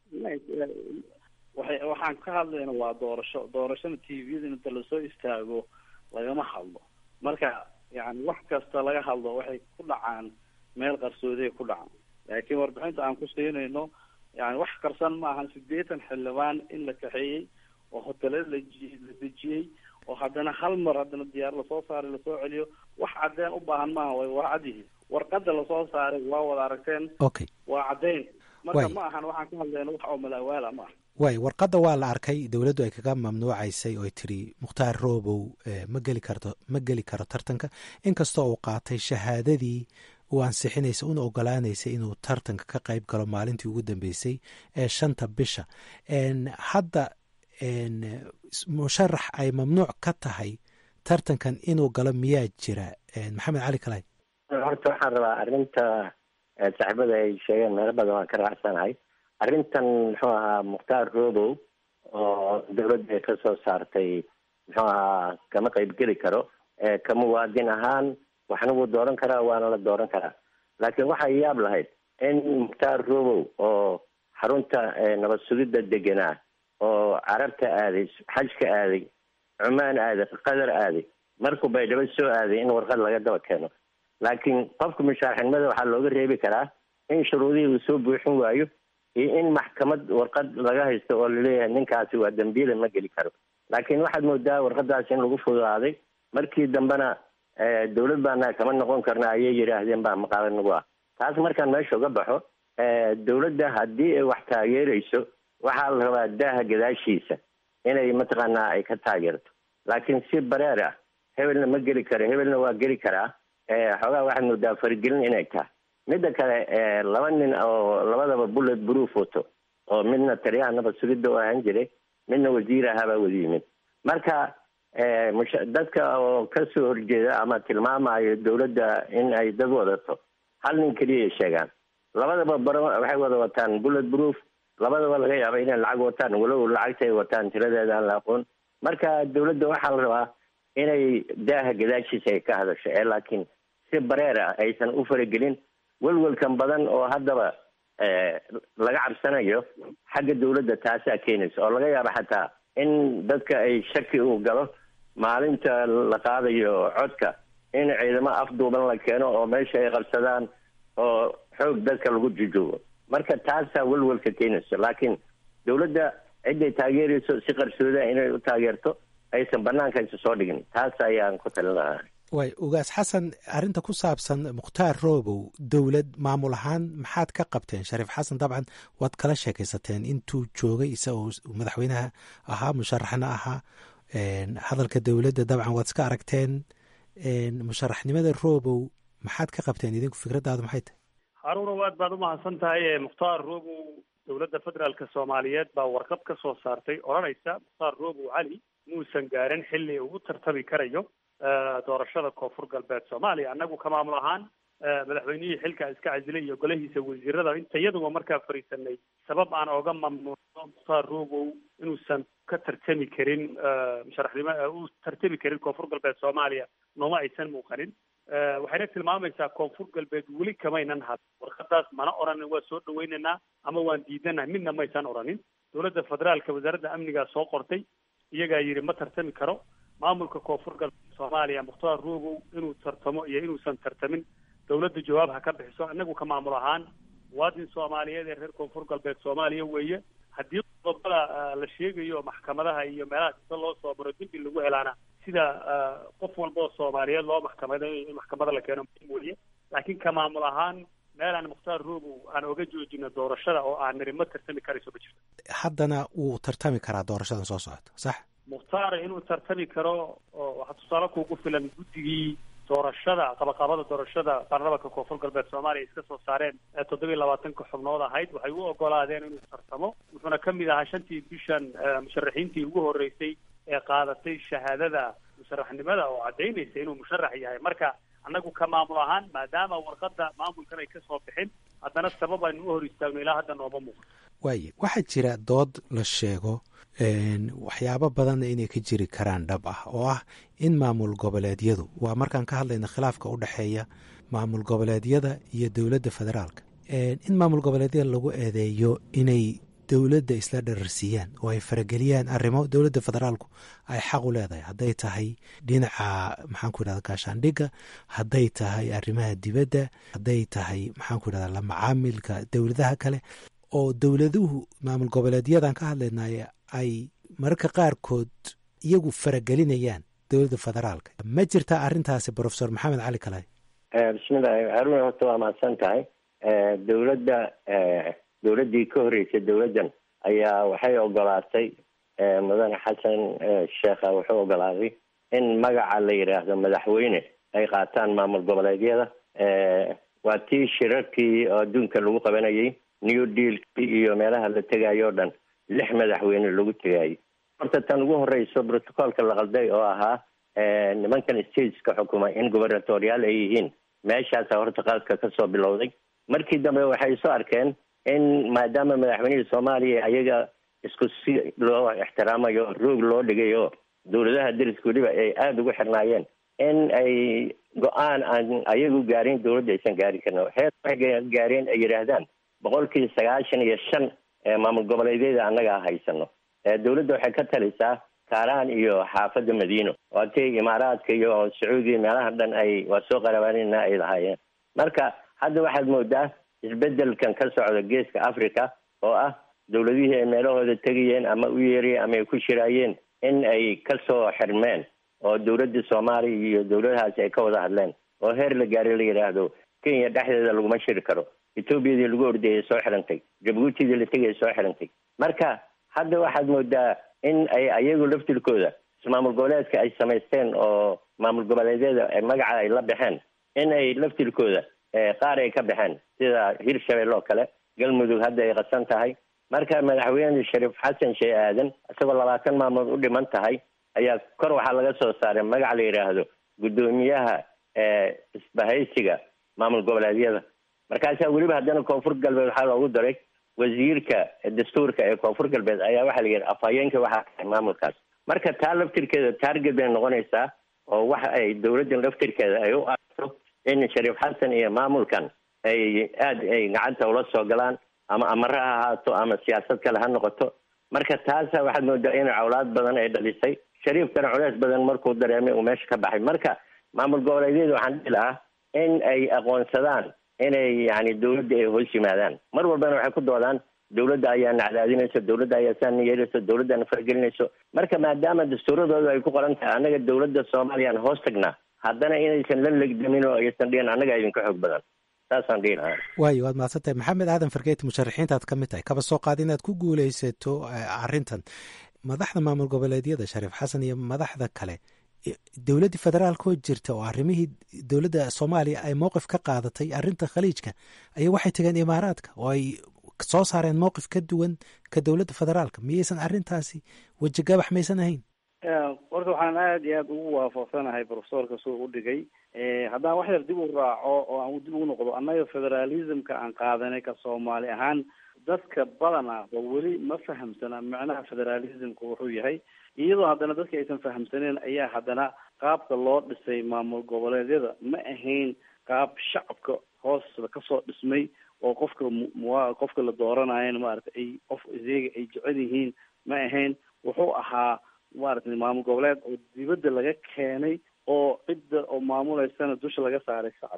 waxay waxaan ka hadlayna waa doorasho doorashada t v-da inta lasoo istaago lagama hadlo marka yani wax kasta laga hadlo waxay ku dhacaan meel qarsoodiay ku dhacaan laakiin warbixinta aan ku siinayno yani wax qarsan ma ahan sideetan xildhibaan in la kaxeeyey oo hotele la ji- la dejiyey oo haddana hal mar haddana diyaar lasoo saaray lasoo celiyo wax cadeen u baahan maaha way waa cad yihiin warqada lasoo saaray waa wada aragteen okay waa caddeyn marka Waay. ma ahan waxaan ka hadlayna wax oo malaawaala ma aha waay warqadda waa la arkay dowladdu ay kaga mamnuucaysay oo ay tiri mukhtaar roobow eh, ma geli karto ma geli karo tartanka inkastoo uu qaatay shahaadadii uu ansixinaysa una ogolaanaysa inuu tartanka ka qayb galo maalintii ugu dambeysay ee shanta bisha En, hadda en, s- musharax ay mamnuuc ka tahay tartankan inuu galo miyaa jira En, maxamed cali kalay horta waxaan rabaa arrinta eh, saaxiibada ay sheegeen meelo badan waan ka raacsanahay arrintan muxuu ahaa mukhtaar robow oo dowladda ay ka soo saartay muxuu ahaa kama qaybgeli karo Eh, ka muwaadin ahaan waxna wuu dooran karaa waana la dooran karaa laakiin waxay yaab lahayd in mukhtaar robow oo xarunta eh, nabad sugidda deganaa oo carabta aaday xajka aaday cumaan aaday qatar aaday markuu baydhabo soo aaday in warqad laga daba keeno laakiin qofka musharaxnimada waxaa looga reebi karaa in shuruudihii uu soo buuxin waayo iyo in maxkamad warqad laga haysto oo laleeyahay ninkaasi waa dembiyada ma geli karo laakiin waxaad moodaa warqadaasi in lagu fududaaday markii dambena eh, dowlad baana kama noqon karna ayay yidhaahdeen baa maqaalo nagu ah taas markaan meesha uga baxo eh, dowladda haddii ay wax taageerayso waxaa la rabaa daaha gadaashiisa inay mataqaanaa ay ka taageerto laakiin si bareer ah hebelna ma geli karo hebelna waa geli karaa Eh, xoogaa waxaad moodaa faragelin inay tahay midda kale eh, laba nin oo labadaba bullet proof wato oo midna taliyaha nabad sugidda u ahaan jiray midna wasiir ahaabaa wada yimid marka eh, musha- dadka oo kasoo horjeeda ama tilmaamayo dowladda in ay dad wadato hal nin keliyay sheegaan labadaba baro waxay wada wataan bullet proof labadaba laga yaaba inay lacag wataan walow lacagta ay wataan tiradeeda aan la aqoon marka dowladda waxaa la rabaa inay daaha gadaashiisa ay ka hadasho ee laakiin si bareer ah aysan u faragelin welwelkan badan oo haddaba eh, laga cabsanayo xagga dowladda taasaa keenaysa oo laga yaabo xataa in dadka ay shaki uu galo maalinta la qaadayo codka in ciidamo afduuban la keeno oo meesha ay qabsadaan oo xoog dadka lagu jujoogo marka taasaa welwelka keenayso laakiin dowladda ciday taageerayso si qarsooda inay u taageerto aysan banaanka isa soo dhigin taas ayaan ku talin lahaa waay ugaas xasan arrinta ku saabsan mukhtaar roobow dowlad maamul ahaan maxaad ka qabteen shariif xasan dabcan waad kala sheekaysateen intuu joogay isagoo madaxweynaha ahaa musharaxna ahaa En, hadalka dowladda dabcan waad iska aragteen En, musharaxnimada roobow maxaad ka qabteen idinku fikraddaadu maxay tahay haruunow aad baad umahadsan tahay ee mukhtaar roobow dowladda federaalka soomaaliyeed baa warqad ka soo saartay odhanaysa mukhtaar roobow cali muusan gaarin xilli ugu tartami karayo eh, doorashada koonfur galbeed soomaaliya annagu ka maamul ahaan eh, madaxweynihii xilka iska casilay iyo golahiisa wasiirada inta iyaduba markaa fariisanay sabab aan oga mamnuucno mukhtaar roobow inuusan ka tartami karin eh, musharaxnimo eh, u tartami karin koonfur galbeed soomaaliya nooma aysan muuqanin Eh, waxayna tilmaamaysaa koonfur galbeed weli kamaynan had warqadaas mana oranin waa soo dhaweynaynaa ama waan diidanahay midna maysan oranin dowladda federaalka wasaaradda amnigaa soo qortay iyagaa yidhi ma tartami karo maamulka koonfur galbeed soomaaliya mukhtaar roobow inuu tartamo iyo inuusan tartamin dawladda jawaab ha ka bixiso inagu ka maamul ahaan muwaadin soomaaliyeed ee reer koonfur galbeed soomaaliya weeye haddii qodobada la sheegayo maxkamadaha iyo meelaha kasta loo soo maro dembi lagu helaana sida qof walba oo soomaaliyeed loo maxkamadayo in maxkamada la keeno muhiim weeye laakiin ka maamul ahaan meel aan mukhtaar roobow aan oga joojino doorashada oo aan niri ma tartami karayso ma jirto haddana wuu tartami karaa doorashadan soo socota sax mukhtaar inuu tartami karo oo waxaa tusaale kuugu filan guddigii doorashada qabaqabada doorashada baarlamanka koonfur galbeed soomaaliya iska soo saareen ee toddobiyi labaatanka xubnood ahayd waxay u ogolaadeen inuu tartamo wuxuuna ka mid ahaa shantii bishan musharaxiintii ugu horreysay ee qaadatay shahaadada musharaxnimada oo caddaynaysa inuu musharax yahay marka annagu ka maamul ahaan maadaama warqadda maamulkan ay kasoo bixin haddana sabab aynu u hor istaagno ilaa hadda nooma muuqdo waaye waxaa jira dood la sheego waxyaabo badanna inay ka jiri karaan dhab ah oo ah in maamul goboleedyadu waa markaan ka hadlayna khilaafka u dhexeeya maamul goboleedyada iyo dowladda federaalka in maamul goboleedyada lagu eedeeyo inay dowladda isla dhararsiiyaan oo ay farageliyaan arrimo dowladda federaalku ay xaq u leedahay hadday tahay dhinaca maxaanku yidhahda gaashaandhigga hadday tahay arrimaha dibadda hadday tahay maxaanku yidhahda la macaamilka dowladaha kale oo dowladuhu maamul goboleedyadan ka hadlaynay ay mararka qaarkood iyagu faragelinayaan dowladda federaalka ma jirtaa arrintaasi profesor maxamed cali kalay bismillahi haruna horta waa mahadsan tahay dowladda dowladdii ka horreysay dowladdan ayaa waxay ogolaatay mudane xasan sheekha wuxuu ogolaaday in magaca la yidhaahdo madaxweyne ay qaataan maamul goboleedyada waa tii shirarkii oo adduunka lagu qabanayay new dealkii iyo meelaha la tegayo o dhan lix madaxweyne lagu tegayay horta tan ugu horreyso protocolka la qalday oo ahaa nimankan stateska xukuma in gubernatorial ay yihiin meeshaasa horta qaadka kasoo bilowday markii dambe waxay soo arkeen in maadaama madaxweynihii soomaaliya ayaga isku si loo ixtiraamayo roog loo dhigayo dowladaha dariska weliba ay aada ugu xirnaayeen in ay go-aan aan ayagu gaarin dowladda aysan gaari karin heer waxay gaareen ay yidhaahdaan boqolkii sagaashan iyo shan maamul goboleedyada annaga haysano dowladda waxay ka talisaa kaaraan iyo xaafadda madiino waatay imaaraadka iyo sacuudiya meelaha dhan ay waa soo qarabaanina ay lahaayeen marka hadda waxaad moodaa isbedelkan ka socda geeska africa oo ah dowladihii ay meelahooda tegayeen ama u yeerayeen ama ay ku shiraayeen in ay kasoo xirmeen oo dowladda soomaaliya iyo dowladahaasi ay ka wada hadleen oo heer la gaari la yidhaahdo kenya dhexdeeda laguma shiri karo etoobiyadii lagu ordayay soo xirantay jabuutidii la tegay soo xirantay marka hadda waxaad moodaa in ay ayagu laftirkooda maamul goboleedka ay samaysteen oo maamul goboleedyada magaca ay la baxeen in ay laftirkooda qaar ay ka baxeen sida hirshabelle oo kale galmudug hadda ay qasan tahay marka madaxweyne shariif xasan shee aadan isagoo labaatan maalmood u dhiman tahay ayaa kor waxaa laga soo saaray magac la yidhaahdo guddoomiyaha isbahaysiga maamul goboleedyada markaasaa weliba haddana koonfur galbeed waxaa loogu daray wasiirka dastuurka ee koonfur galbeed ayaa waxaa la yidhi afhayeenka waxaa tahay maamulkaas marka taa laftirkeeda taarget bay noqonaysaa oo waxa ay dowladdan laftirkeeda ay u aragto in shariif xasan iyo maamulkan ay aada ay gacanta ula soo galaan ama amare ha ahaato ama siyaasad kale ha noqoto marka taasa waxaad moodaa in cawlaad badan ay dhalisay shariifkana culeys badan markuu dareemay uu meesha ka baxay marka maamul goboleedyada waxaan dhihi lahaa in ay aqoonsadaan inay yani dowladda ay hoos yimaadaan mar walbana waxay ku doodaan dowladda ayaa nacdaadinayso dowladda ayaa saana yeelayso dowladdaana faragelinayso marka maadaama dastuuradooda ay ku qoran tahay annaga dowladda soomaaliyaan hoos tagnaa haddana inaysan la legdamin oo aysan dhihin annaga idinka xoog badan saasaan dhihi lahaa waayo waad mahadsantahay maxamed aadan fargeeti musharaxiintaad ka mid tahay kaba soo qaad inaad ku guuleysato arrintan madaxda maamul goboleedyada shariif xasan iyo madaxda kale dowladdii federaalka oo jirta oo arrimihii dowladda soomaaliya ay mowqif ka qaadatay arrinta khaliijka ayaa waxay tageen imaaraadka oo ay soo saareen mowqif ka duwan ka dowladda federaalka miyaysan arrintaasi wejigabax maysan ahayn horta waxaan aada iyo aada ugu waafaqsanahay profesorka suu u dhigay haddaan wax yar dib u raaco oo aan dib ugu noqdo annaga federalismka aan qaadanay ka soomaali ahaan dadka badana ba weli ma fahamsana macnaha federalismka wuxuu yahay iyadoo haddana dadka aysan fahamsaneen ayaa haddana qaabka loo dhisay maamul goboleedyada ma ahayn qaab shacabka hoos kasoo dhismay oo qofka mua qofka la dooranayan maarata ay qof iyaga ay jecel yihiin ma ahayn wuxuu ahaa maaragtay maamul goboleed oo dibadda laga keenay oo cidda oo maamuleysana dusha laga saaray shacabka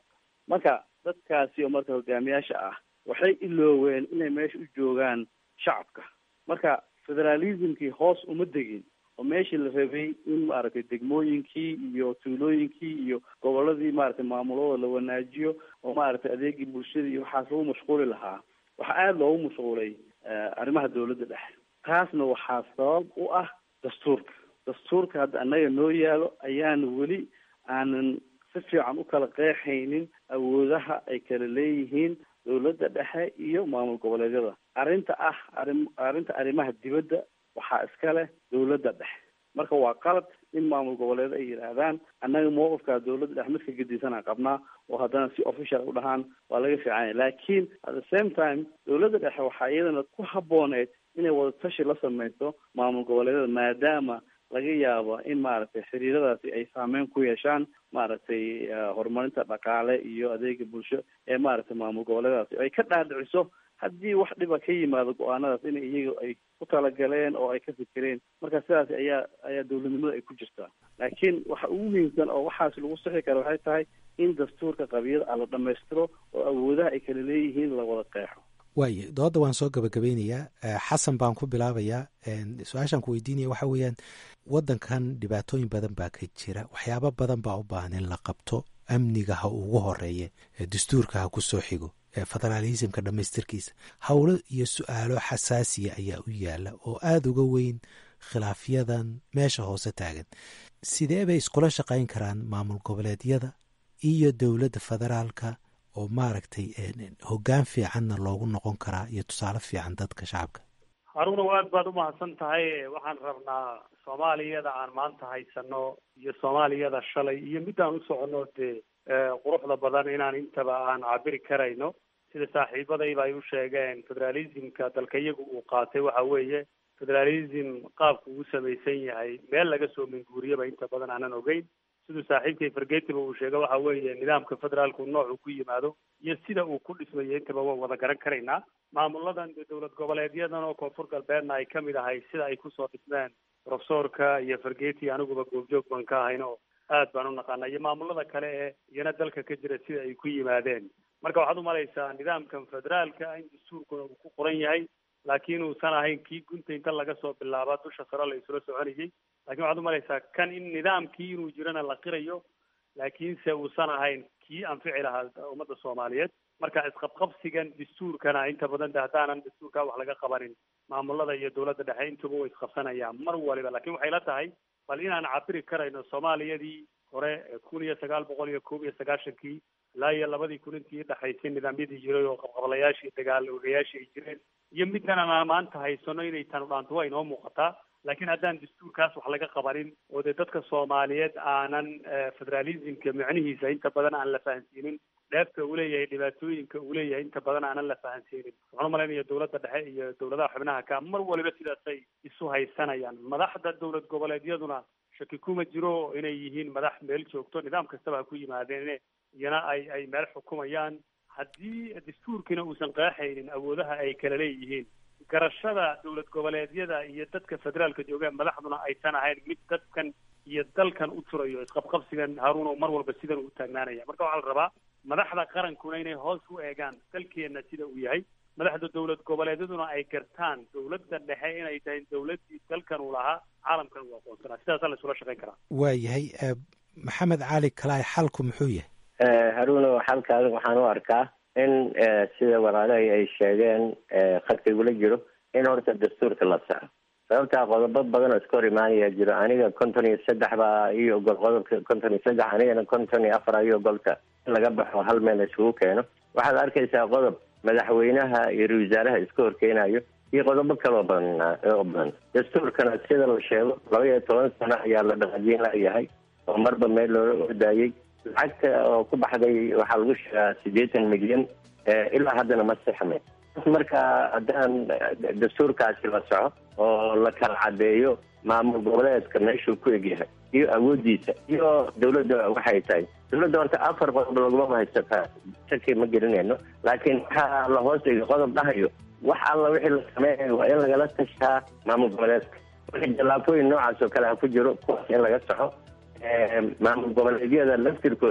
marka dadkaasi oo marka hogaamiyaasha ah waxay ilooween inay meesha u joogaan shacabka marka federalismkii hoos uma degin oo meeshii la rabay in maaragtay degmooyinkii iyo tuulooyinkii iyo goboladii maaragtay maamulada la wanaajiyo oo maaragtay adeegii bulshada iyo waxaas lagu mashquuli lahaa waxaa aada loogu mashquulay arrimaha dawladda dhexe taasna waxaa sabab u ah dastuurka dastuurka hadda annaga noo yaalo ayaan weli aanan si fiican u kala qeexaynin awoodaha ay kala leeyihiin dawladda dhexe iyo maamul goboleedyada arrinta ah arrin arrinta arrimaha dibadda waxaa iska leh dawladda dhexe marka waa qalad in maamul goboleed ay yidhaahdaan annaga mawqifkaa dawladda dhexe midka gedisanaa qabnaa oo haddana si official u dhahaan waa laga fiicanya laakiin at the same time dawladda dhexe waxaa iyadana ku habbooneyd inay wadatashi la samayso maamul goboleedyada maadaama laga yaabo in maaragtay xiriiradaasi ay saameyn ku yeeshaan maaragtay horumarinta dhaqaale iyo adeega bulsho ee maaragtay maamul goboleedaasi ay ka dhaadhiciso haddii wax dhiba ka yimaado go-aanadaas in iyaga ay ku talagaleen oo ay ka fikireen marka sidaas ayaa ayaa dawladnimada ay ku jirtaa laakiin waxa ugu muhiimsan oo waxaas lagu sixi kara waxay tahay in dastuurka qabiyada la dhammaystiro oo awoodaha ay kala leeyihiin la wada qeexo waaye dooda waan soo gabagabeynayaa xasan baan ku bilaabayaa su-aashaan ku weydiinaya waxa weeyaan waddankan dhibaatooyin badan baa ka jira waxyaabo badan baa u baahan in la qabto amniga ha ugu horeeye dastuurka ha ku soo xigo federaalismka dhammaystirkiisa howlo iyo su-aalo xasaasiya ayaa u yaala oo aada uga weyn khilaafyadan meesha hoose taagan sidee bay iskula shaqayn karaan maamul goboleedyada iyo dowladda federaalka oo maaragtay hoggaan fiicanna loogu noqon karaa iyo tusaale fiican dadka shacabka haruunow aad baad umahadsan tahay waxaan rabnaa soomaaliyada aan maanta haysano iyo soomaaliyada shalay iyo midaan u soconno dee quruxda badan inaan intaba aan cabiri karayno sida saaxiibadayba ay u sheegeen federalismka dalka iyagu uu qaatay waxa weeye federalism qaabku uu samaysan yahay meel laga soo minguuriyaba inta badan aanan ogeyn siduu saaxiibkay fargetiba uu sheega waxa weeye nidaamka federaalku noocuu ku yimaado iyo sida uu ku dhismayo intaba waan wada garan karaynaa maamuladan dowlad goboleedyadan oo koonfur galbeedna ay kamid ahay sida ay kusoo dhismeen profesorka iyo fargeti aniguba goobjoog baan ka ahayn oo aad baan u naqaana iyo maamulada kale ee iyana dalka ka jira sida ay ku yimaadeen marka waxaad umalaysaa nidaamkan federaalka in dastuurkuna uu ku qoran yahay laakiin uusan ahayn kii gunta inta laga soo bilaaba dusha sare la isula soconayay lakin waxaad umalaysaa kan in nidaamkii inuu jirana la qirayo laakiinse uusan ahayn kii anfici lahaa ummadda soomaaliyeed marka isqabqabsigan dastuurkana inta badan de haddaanan dastuurkaa wax laga qabanin maamulada iyo dowladda dhexe intuba way isqabsanayaan mar waliba lakin waxay la tahay bal inaan cabiri karayno soomaaliyadii hore kun iyo sagaal boqol iyo koob iyo sagaashankii ilaa iyo labadii kun intii dhexaysay nidaamyadii jiray oo qabqablayaashii dagaal ogayaashii ay jireen iyo midkan aan maanta haysano inay tanu dhaanto waa inoo muuqataa laakiin haddaan dastuurkaas wax laga qabanin oo dee dadka soomaaliyeed aanan federalismka micnihiisa inta badan aan la fahansiinin dheefta uu leeyahay dhibaatooyinka uu leeyahay inta badan aanan la fahansiinin waxaan umalaynaya dowladda dhexe iyo dowladaha xubnaha ka mar waliba sidaasay isu haysanayaan madaxda dowlad goboleedyaduna shaki kuma jiro inay yihiin madax meel joogto nidaam kastaba ha ku yimaadeen iyana ay ay meel xukumayaan haddii dastuurkiina uusan qeexaynin awoodaha ay kala leeyihiin garashada dowlad goboleedyada iyo dadka federaalka jooga madaxduna aysan ahayn mid dadkan iyo dalkan u turayo isqabqabsigan haruun oo mar walba sidan uu taagnaanaya marka waxaa la rabaa madaxda qarankuna inay hoos u eegaan dalkeenna sida uu yahay madaxda dowlad goboleedyaduna ay gartaan dowladda dhexe inay tahay dowladdii dalkan uu lahaa caalamkan uu aqoonsanaa sidaasaa la isula shaqayn karaa waa yahay maxamed cali kalaay xalku muxuu yahay haruuno xalkaada waxaan u arkaa in sida walaalahay ay sheegeen khadka igula jiro in horta dastuurka la saxo sababtaa qodobo badan oo iska hor imaanaya jiro aniga konton iyo saddex baa io ogol qodobka konton iyo saddex anigana konton iyo afar io ogolta in laga baxo hal meel isugu keeno waxaad arkaysaa qodob madaxweynaha iyo ra wasaaraha iska horkeenayo iyo qodobo kaloo badan oo badan dastuurkana sida la sheego laba iyo toban sano ayaa la dhaqajiin layahay oo marba meel loola ordaayey lacagta oo ku baxday waxaa lagu sheegaa siddeetan milyan ilaa haddana ma sixme marka haddaan dastuurkaasi la soco oo la kala cadeeyo maamul goboleedka meeshuu ku egyahay iyo awoodiisa iyo dawladda waxay tahay dawladda horta afar qodob laguma haysataa shaki ma gelinayno laakiin waxaa la hoos dhigay qodob dhahayo wax alla wixii la sameeyayo waa in lagala tashaa maamul goboleedka marka jallaafooyin noocaas oo kale ha ku jiro kuwaas in laga soxo maamul goboleedyada laftirkooda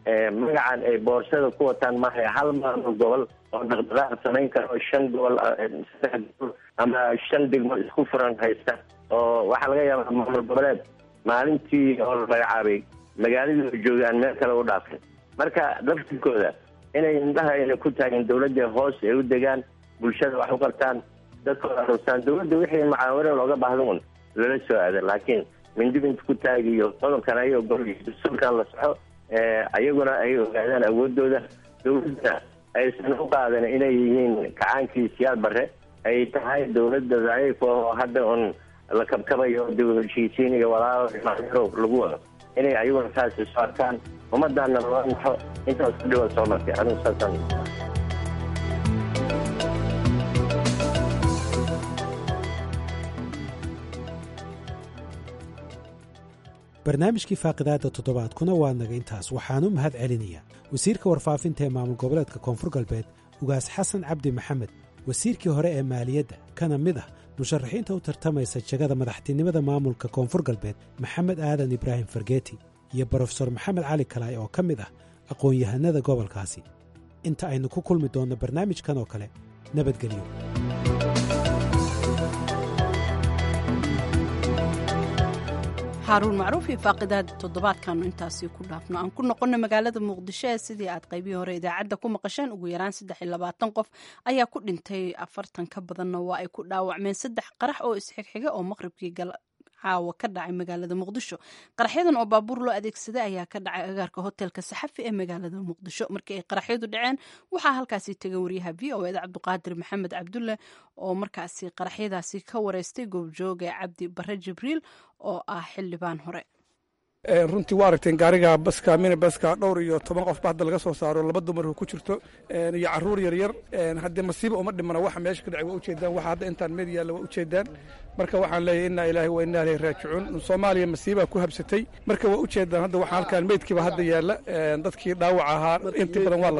magacan ay boorsada ku wataan maaha hal maamul gobol oo dhaqdhaqaaq samayn kara oo shan gobol saddex gobol ama shan degmo isku furan haysta oo waxaa laga yaabaa maamul goboleed maalintii oo la magacaabay magaaladii la joogay aan meel kale u dhaafin marka laftirkooda inay indhaha ayna ku taagin dawladda hoos ay u degaan bulshada wax u qabtaan dadkooda arustaan dawladda wixii mucaawino looga baahda un lala soo aada laakiin mindibinta ku taagiyo qodobkan ay ogol dastuurkan la soxo ayaguna ay ogaadaan awoodooda dawladda aysan u qaadan inay yihiin kacaankii siyaad bare ay tahay dawladda daciif oo hadda un la kabkabayo dib heshiisiin iyo walaalo macniro lagu wado inay ayaguna saas isu arkaan ummadaana loo naxo intaas ku dhiwa soo martay anigu saasaan barnaamijkii faaqidaadda toddobaadkuna waa naga intaas waxaanu mahad celinayaa wasiirka warfaafinta ee maamul goboleedka koonfur galbeed ugaas xasan cabdi maxamed wasiirkii hore ee maaliyadda kana mid ah musharaxiinta u tartamaysa jegada madaxtinimada maamulka koonfur galbeed maxamed aadan ibraahim fargeeti iyo brofesor maxamed cali kalaay oo ka mid ah aqoon-yahanada gobolkaasi inta aynu ku kulmi doonno barnaamijkan oo kale nabadgelyo xaaruun macruuf iyo faaqidaada toddobaadkaanu intaasi ku dhaafno aan ku noqonno magaalada muqdisho ee sidii aad qaybihii hore idaacadda ku maqasheen ugu yaraan saddex iyo labaatan qof ayaa ku dhintay afartan ka badanna waa ay ku dhaawacmeen saddex qarax oo isxigxiga oo maqribkii caawa ka dhacay magaalada muqdisho qaraxyadan oo baabuur loo adeegsaday ayaa ka dhacay agaarka hotelka saxafi ee magaalada muqdisho markii ay qaraxyadu dhaceen waxaa halkaasi tegay waryaha v o eda cabdiqaadir maxamed cabdulle oo markaasi qaraxyadaasi ka wareystay goobjooga cabdi bare jibriil oo ah xildhibaan hore runtii waa aragteen gaariga baska mini baska dhowr iyo toban qofba hadda laga soo saaro laba dumarhu ku jirto iyo caruur yaryar haddee masiiba uma dhimana waxa meesha ka dhacay waa ujeedaan waxa hadda intaan meed yaalla waa ujeedaan marka waxaan leeyahay innaa ilaahi wa innaa ilayhi raajicuun soomaaliya masiibaa ku habsatay marka waa ujeedaan hadda waxaa halkaan meydkiiba hadda yaalla dadkii dhaawac ahaa inta badan waa la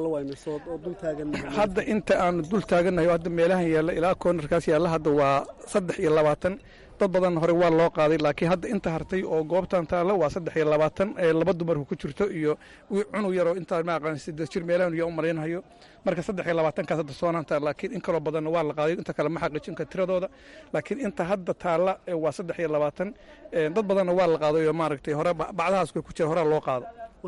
qaaday hadda inta aanu dul taagannahay oo hadda meelahan yaalla ilaa koonarkaas yaalla hadda waa saddex iyo labaatan dad badan hore waa loo qaaday laakiin hadda inta hartay oo goobtan taalla waa saddex iyo labaatan laba dumarku ku jirto iyo cunug yaroo intaa ma aqaan siddeed jir meelahan yaa u malaynayo marka saddex iyo labaatankaas hadda soonaan taalla laakiin in kaloo badanna waa la qaaday inta kale ma xaqiijin ka tiradooda laakiin inta hadda taalla waa saddex iyo labaatan dad badanna waa la qaaday oo maaragtay hore bacdahaas ku jira horaa loo qaado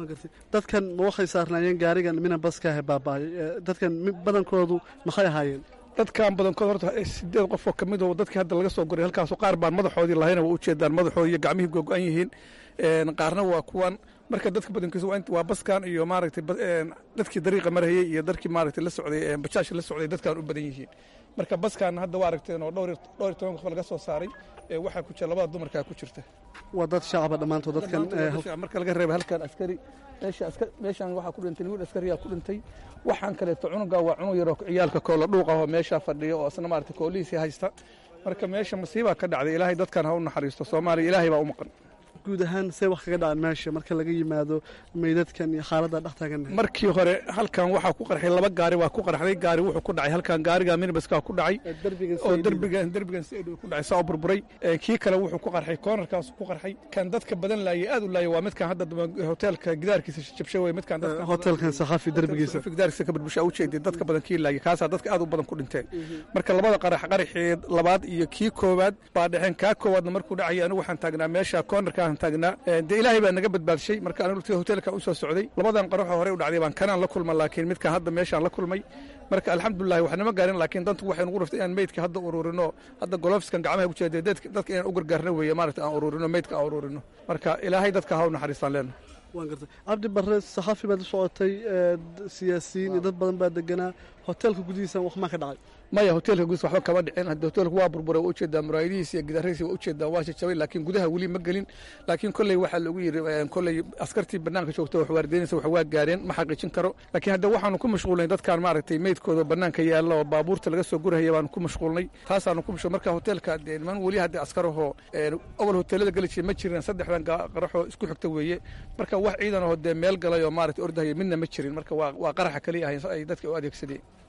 dadkan ma waxay saarnaayeen gaarigan mina baskaahe baaba'ay dadkan badankoodu maxay ahaayeen dadkan badankood horta sideed qof oo ka mid oo dadkii hadda laga soo goray halkaasoo qaar baan madaxoodii lahayna waa ujeedaan madaxoodi iyo gacmihii gogo-an yihiin qaarna waa kuwan marka dadka badankiisa waa baskan iyo maaragtay dadkii dariiqa marayey iyo dadkii maaragtay la socday bajaasha la socday dadkan u badan yihiin marka baskan hadda waa aragteen oo dhowr dhowr iyo toban qof laga soo saaray waxaa ku jira labada dumarkaa ku jirta waa dad shacaba dhammaantood dadkan marka laga reeba halkan askari meeshaan waxaa ku dhintay wiil askariyaa ku dhintay waxaan kaleeto cunuga waa cunug yaroo ciyaalka koola dhuuq ah oo meeshaa fadhiya oo isna maaragtay koolihiisii haysta marka meesha masiibaa ka dhacday ilaahay dadkan ha u naxariisto soomaaliya ilaahay baa u maqan guud ahaan see wax kaga dhacaan meesha marka laga yimaado meydadkan iyo xaaladda dhex taagan markii hore halkan waxaa ku qarxay laba gaari waa ku qarxday gaari wuxuu ku dhacay halkan gaariga minibaskaa ku dhacay oo derbigan derbigan si ku dhacay saa u burburay kii kale wuxuu ku qarxay koonarkaas ku qarxay kan dadka badan laayay aad u laayay waa midkan hadda hoteelka gidaarkiisa jabshay wey midkan hoteelkan saxafi derbigiisa gidaarkiisa ka burbusha u jeeday dadka badan kii laayay kaasaa dadka aad u badan ku dhinteen marka labada qarax qaraxii labaad iyo kii koowaad baa dhexeen kaa koowaadna markuu dhacay anigu waxaan taagnaa meesha koonarka taagnaa dee ilaahay baa naga badbaadshay marka anigu hoteelka u soo socday labadan qaraxoo horey u dhacday baan kanaan la kulma laakiin midkan hadda meeshaan la kulmay marka alxamdulilahi waxnama gaarin laakiin dantu waxay nugu raftay inaan meydka hadda ururino hadda golofiskan gacmaha ku jeeda dadka inaan u gargaarno weeye maaragta aan ururino meydka aan ururino marka ilaahay dadka ha u naxariistaan leenahay waan gartay cabdi barre saxaafi baad u socotay siyaasiyiin iyo dad badan baa deganaa hoteelka gudihiisa wax maa ka dhacay maya hoteelka gudihiisa waxba kama dhicin hadda hoteelku waa burburay waa ujeedaa muraayadihiisa iyo gidaaradiisa waa ujeedaa waa jajabay laakiin gudaha weli ma gelin laakiin kolley waxaa lagu yidhi kolley askartii banaanka joogta wax waardeynaysa wax waa gaareen ma xaqiijin karo laakiin hadda waxaanu ku mashquulnay dadkaan maaragtay meydkooda banaanka yaalla oo baabuurta laga soo gurahaya baanu ku mashquulnay taasaanu ku mashquul marka hoteelka dee niman weli hadda askarahoo awal hoteelada geli jiray ma jirin saddexdan qaraxoo isku xigta weeye marka wax ciidan oo dee meel galay oo maaragtay ordahaya midna ma jirin marka waa qaraxa kaliya ahay ay dadka u adeegsadeen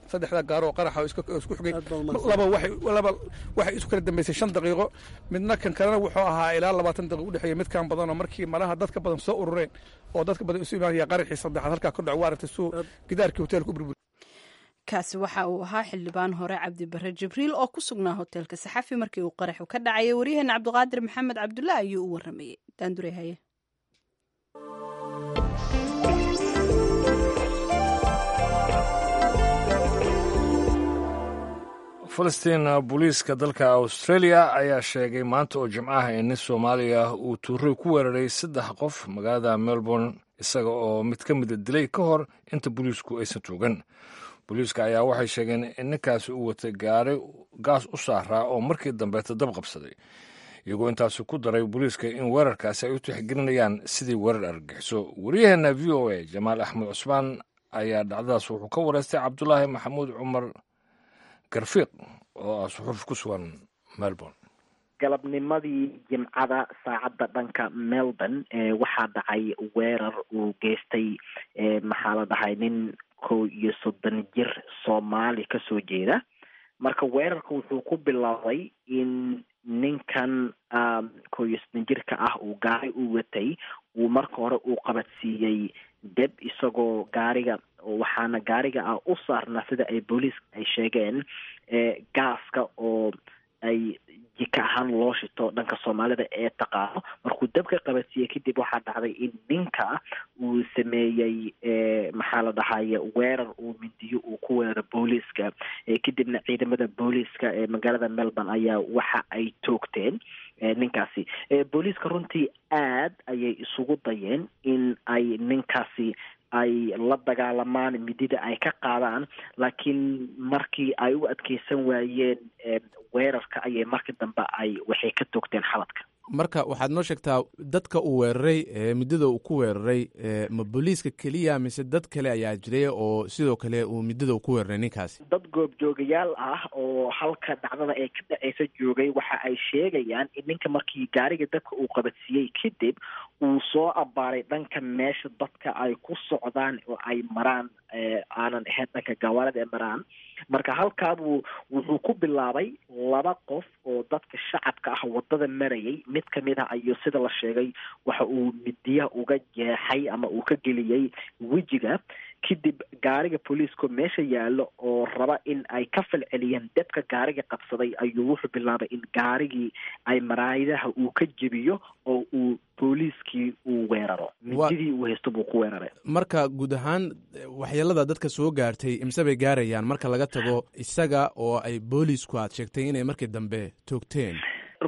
saddexda gaaro oo qaraxa oo iska- oo isku xigay laba waxay laba waxay isu kala dambeysay shan daqiiqo midna kan kalena wuxuu ahaa ilaa labaatan daqiiqo udhexeeya midkan badan oo markii malaha dadka badan soo urureen oo dadka badan isu imaanaya qaraxii saddexaad halkaa ka dhaco waa aragtay suu gidaarkii hoteelka u burbur kaasi waxa uu ahaa xildhibaan hore cabdi bare jibriil oo ku sugnaa hoteelka saxafi markii uu qaraxu ka dhacayay waryaheena cabdiqaadir maxamed cabdulla ayuu u waramayey daandure haye falastiin booliiska dalka australia ayaa sheegay maanta oo jimcaha in nin soomaaliya uu tuuray ku weeraray saddex qof magaalada melbourne isaga oo mid ka mida dilay ka hor inta booliisku aysan tuugan booliiska ayaa waxay sheegeen in ninkaasi uu watay gaari gaas u saaraa oo markii dambeeta dab qabsaday iyagoo intaasi ku daray booliiska in weerarkaasi ay u tixgelinayaan sidii weerar argagixiso waryaheena v o a jamaal axmed cusmaan ayaa dhacdadaas wuxuu ka wareystay cabdulaahi maxamuud cumar garfiiq oo ah suxuuf ku sugan melbourne galabnimadii jimcada saacadda dhanka melbourne ee waxaa dhacay weerar uu geystay ee maxaa la dhahay nin kow iyo soddon jir soomaali kasoo jeeda marka weerarka wuxuu ku bilaabay in ninkan um, kow iyo soddon jirka ah uu gaari u watay uu marka hore uu qabadsiiyey deb isagoo gaariga waxaana gaariga ah u saarnaa sida ay booliiska ay sheegeen ee gaaska oo ay jika ahaan loo shito dhanka soomaalida ee taqaano markuu dabka qabadsiiyey kadib waxaa dhacday in ninka uu sameeyey maxaa la dhahaye weerar uu mindiyo uu ku weeraro booliiska kadibna ciidamada booliiska ee magaalada melbourne ayaa waxa ay toogteen ninkaasi booliiska runtii aad ayay isugu dayeen in ay ninkaasi ay la dagaalamaan midida ay ka qaadaan laakiin markii ay u adkeysan waayeen weerarka ayay markii dambe ay waxay ka toogteen xaladka marka waxaad noo sheegtaa dadka uu weeraray midada uu ku weeraray ma booliiska keliya mise dad kale ayaa jiray oo sidoo kale uu midada uu ku weeraray ninkaasi dad goobjoogayaal ah oo halka dhacdada ee ka dhaceysa joogay waxa ay sheegayaan in ninka markii gaariga dadka uu qabadsiiyey kadib uu soo abaaray dhanka meesha dadka ay ku socdaan oo ay maraan aanan ahayn dhanka gawaarida ee maraan marka halkaabuu wuxuu ku bilaabay laba qof oo dadka shacabka ah wadada marayay mid kamid ah ayuu sida la sheegay waxa uu midiyaha uga jeexay ama uu ka geliyey wejiga kadib gaariga booliiska meesha yaallo oo raba in ay ka falceliyeen debka gaariga qabsaday ayuu wuxuu bilaabay in gaarigii ay maraayidaha uu ka jebiyo oo uu booliiskii uu weeraro mididii uu haysto buu ku weeraray marka guud ahaan waxyeelada dadka soo gaartay imse bay gaarayaan marka laga tago isaga oo ay booliisku aad sheegtay inay markii dambe toogteen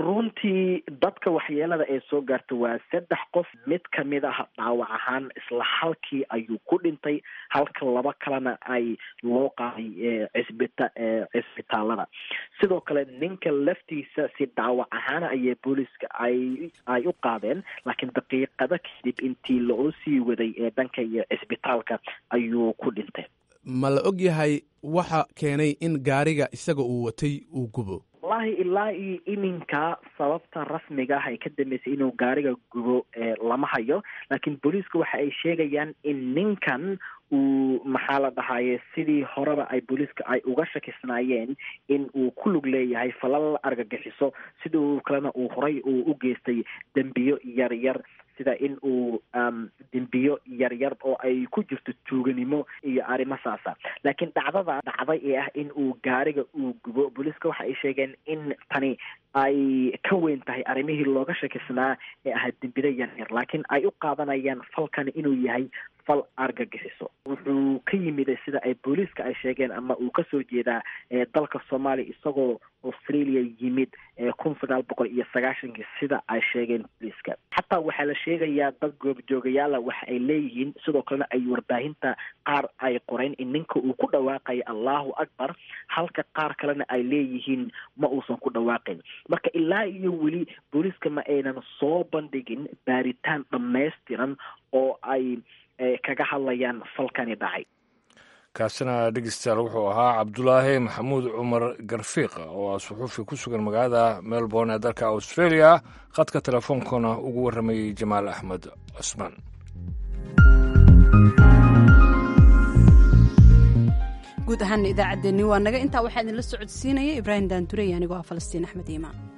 runtii dadka waxyeelada ee soo gaarta waa saddex qof mid kamid ah dhaawac ahaan isla halkii ayuu ku dhintay halka laba kalena ay loo qaaday cisbita cisbitaalada sidoo kale ninka laftiisa si dhaawac ahaana ayay booliiska ay ay u qaadeen laakiin daqiiqada kadib intii loo sii waday ee dhanka iyo cisbitaalka ayuu ku dhintay ma la og yahay waxa keenay in gaariga isaga uu watay uu gubo wallahi ilaa iyo iminka sababta rasmiga ah ay ka dambeysay inuu gaariga gubo lama hayo laakiin booliiska waxa ay sheegayaan in ninkan uu maxaa la dhahaye sidii horeba ay booliiska ay uga shakisnaayeen in uu ku lug leeyahay falal argagixiso sidoo kalena uu horay uu u geystay dembiyo yar yar sida in uu dembiyo yaryar oo ay ku jirto tuuganimo iyo arrimo saasa laakiin dhacdada dhacday ee ah in uu gaariga uu gubo booliiska waxa ay sheegeen in tani ay ka weyn tahay arrimihii looga shakisnaa ee ahaa dembida yaryar laakiin ay u qaadanayaan falkani inuu yahay fal argagixiso wuxuu ka yimiday sida ay booliiska ay sheegeen ama uu kasoo jeedaa dalka soomaaliya isagoo australia yimid kun sagaal boqol iyo sagaashankii sida ay sheegeen booliiska xataa waxaa la sheegayaa dad goobjoogayaala waxa ay leeyihiin sidoo kalena ay warbaahinta qaar ay qoreen in ninka uu ku dhawaaqayo allahu akbar halka qaar kalena ay leeyihiin ma uusan ku dhawaaqin marka ilaa iyo weli booliiska ma aynan soo bandhigin baaritaan dhammaystiran oo ay kaga hadlayaan falkani dhacay kaasina dhegeystayaal wuxuu ahaa cabdulaahi maxamuud cumar garfiiq oo ah suxuufi ku sugan magaalada melbourne ee dalka australia khadka telefoonkana ugu warramayey jamaal axmed cusmaan guud ahaana idaacaddeenni waa naga intaa waxaa idinla socodsiinaya ibraahim daandurey anigoo ah falastiin axmed iimaan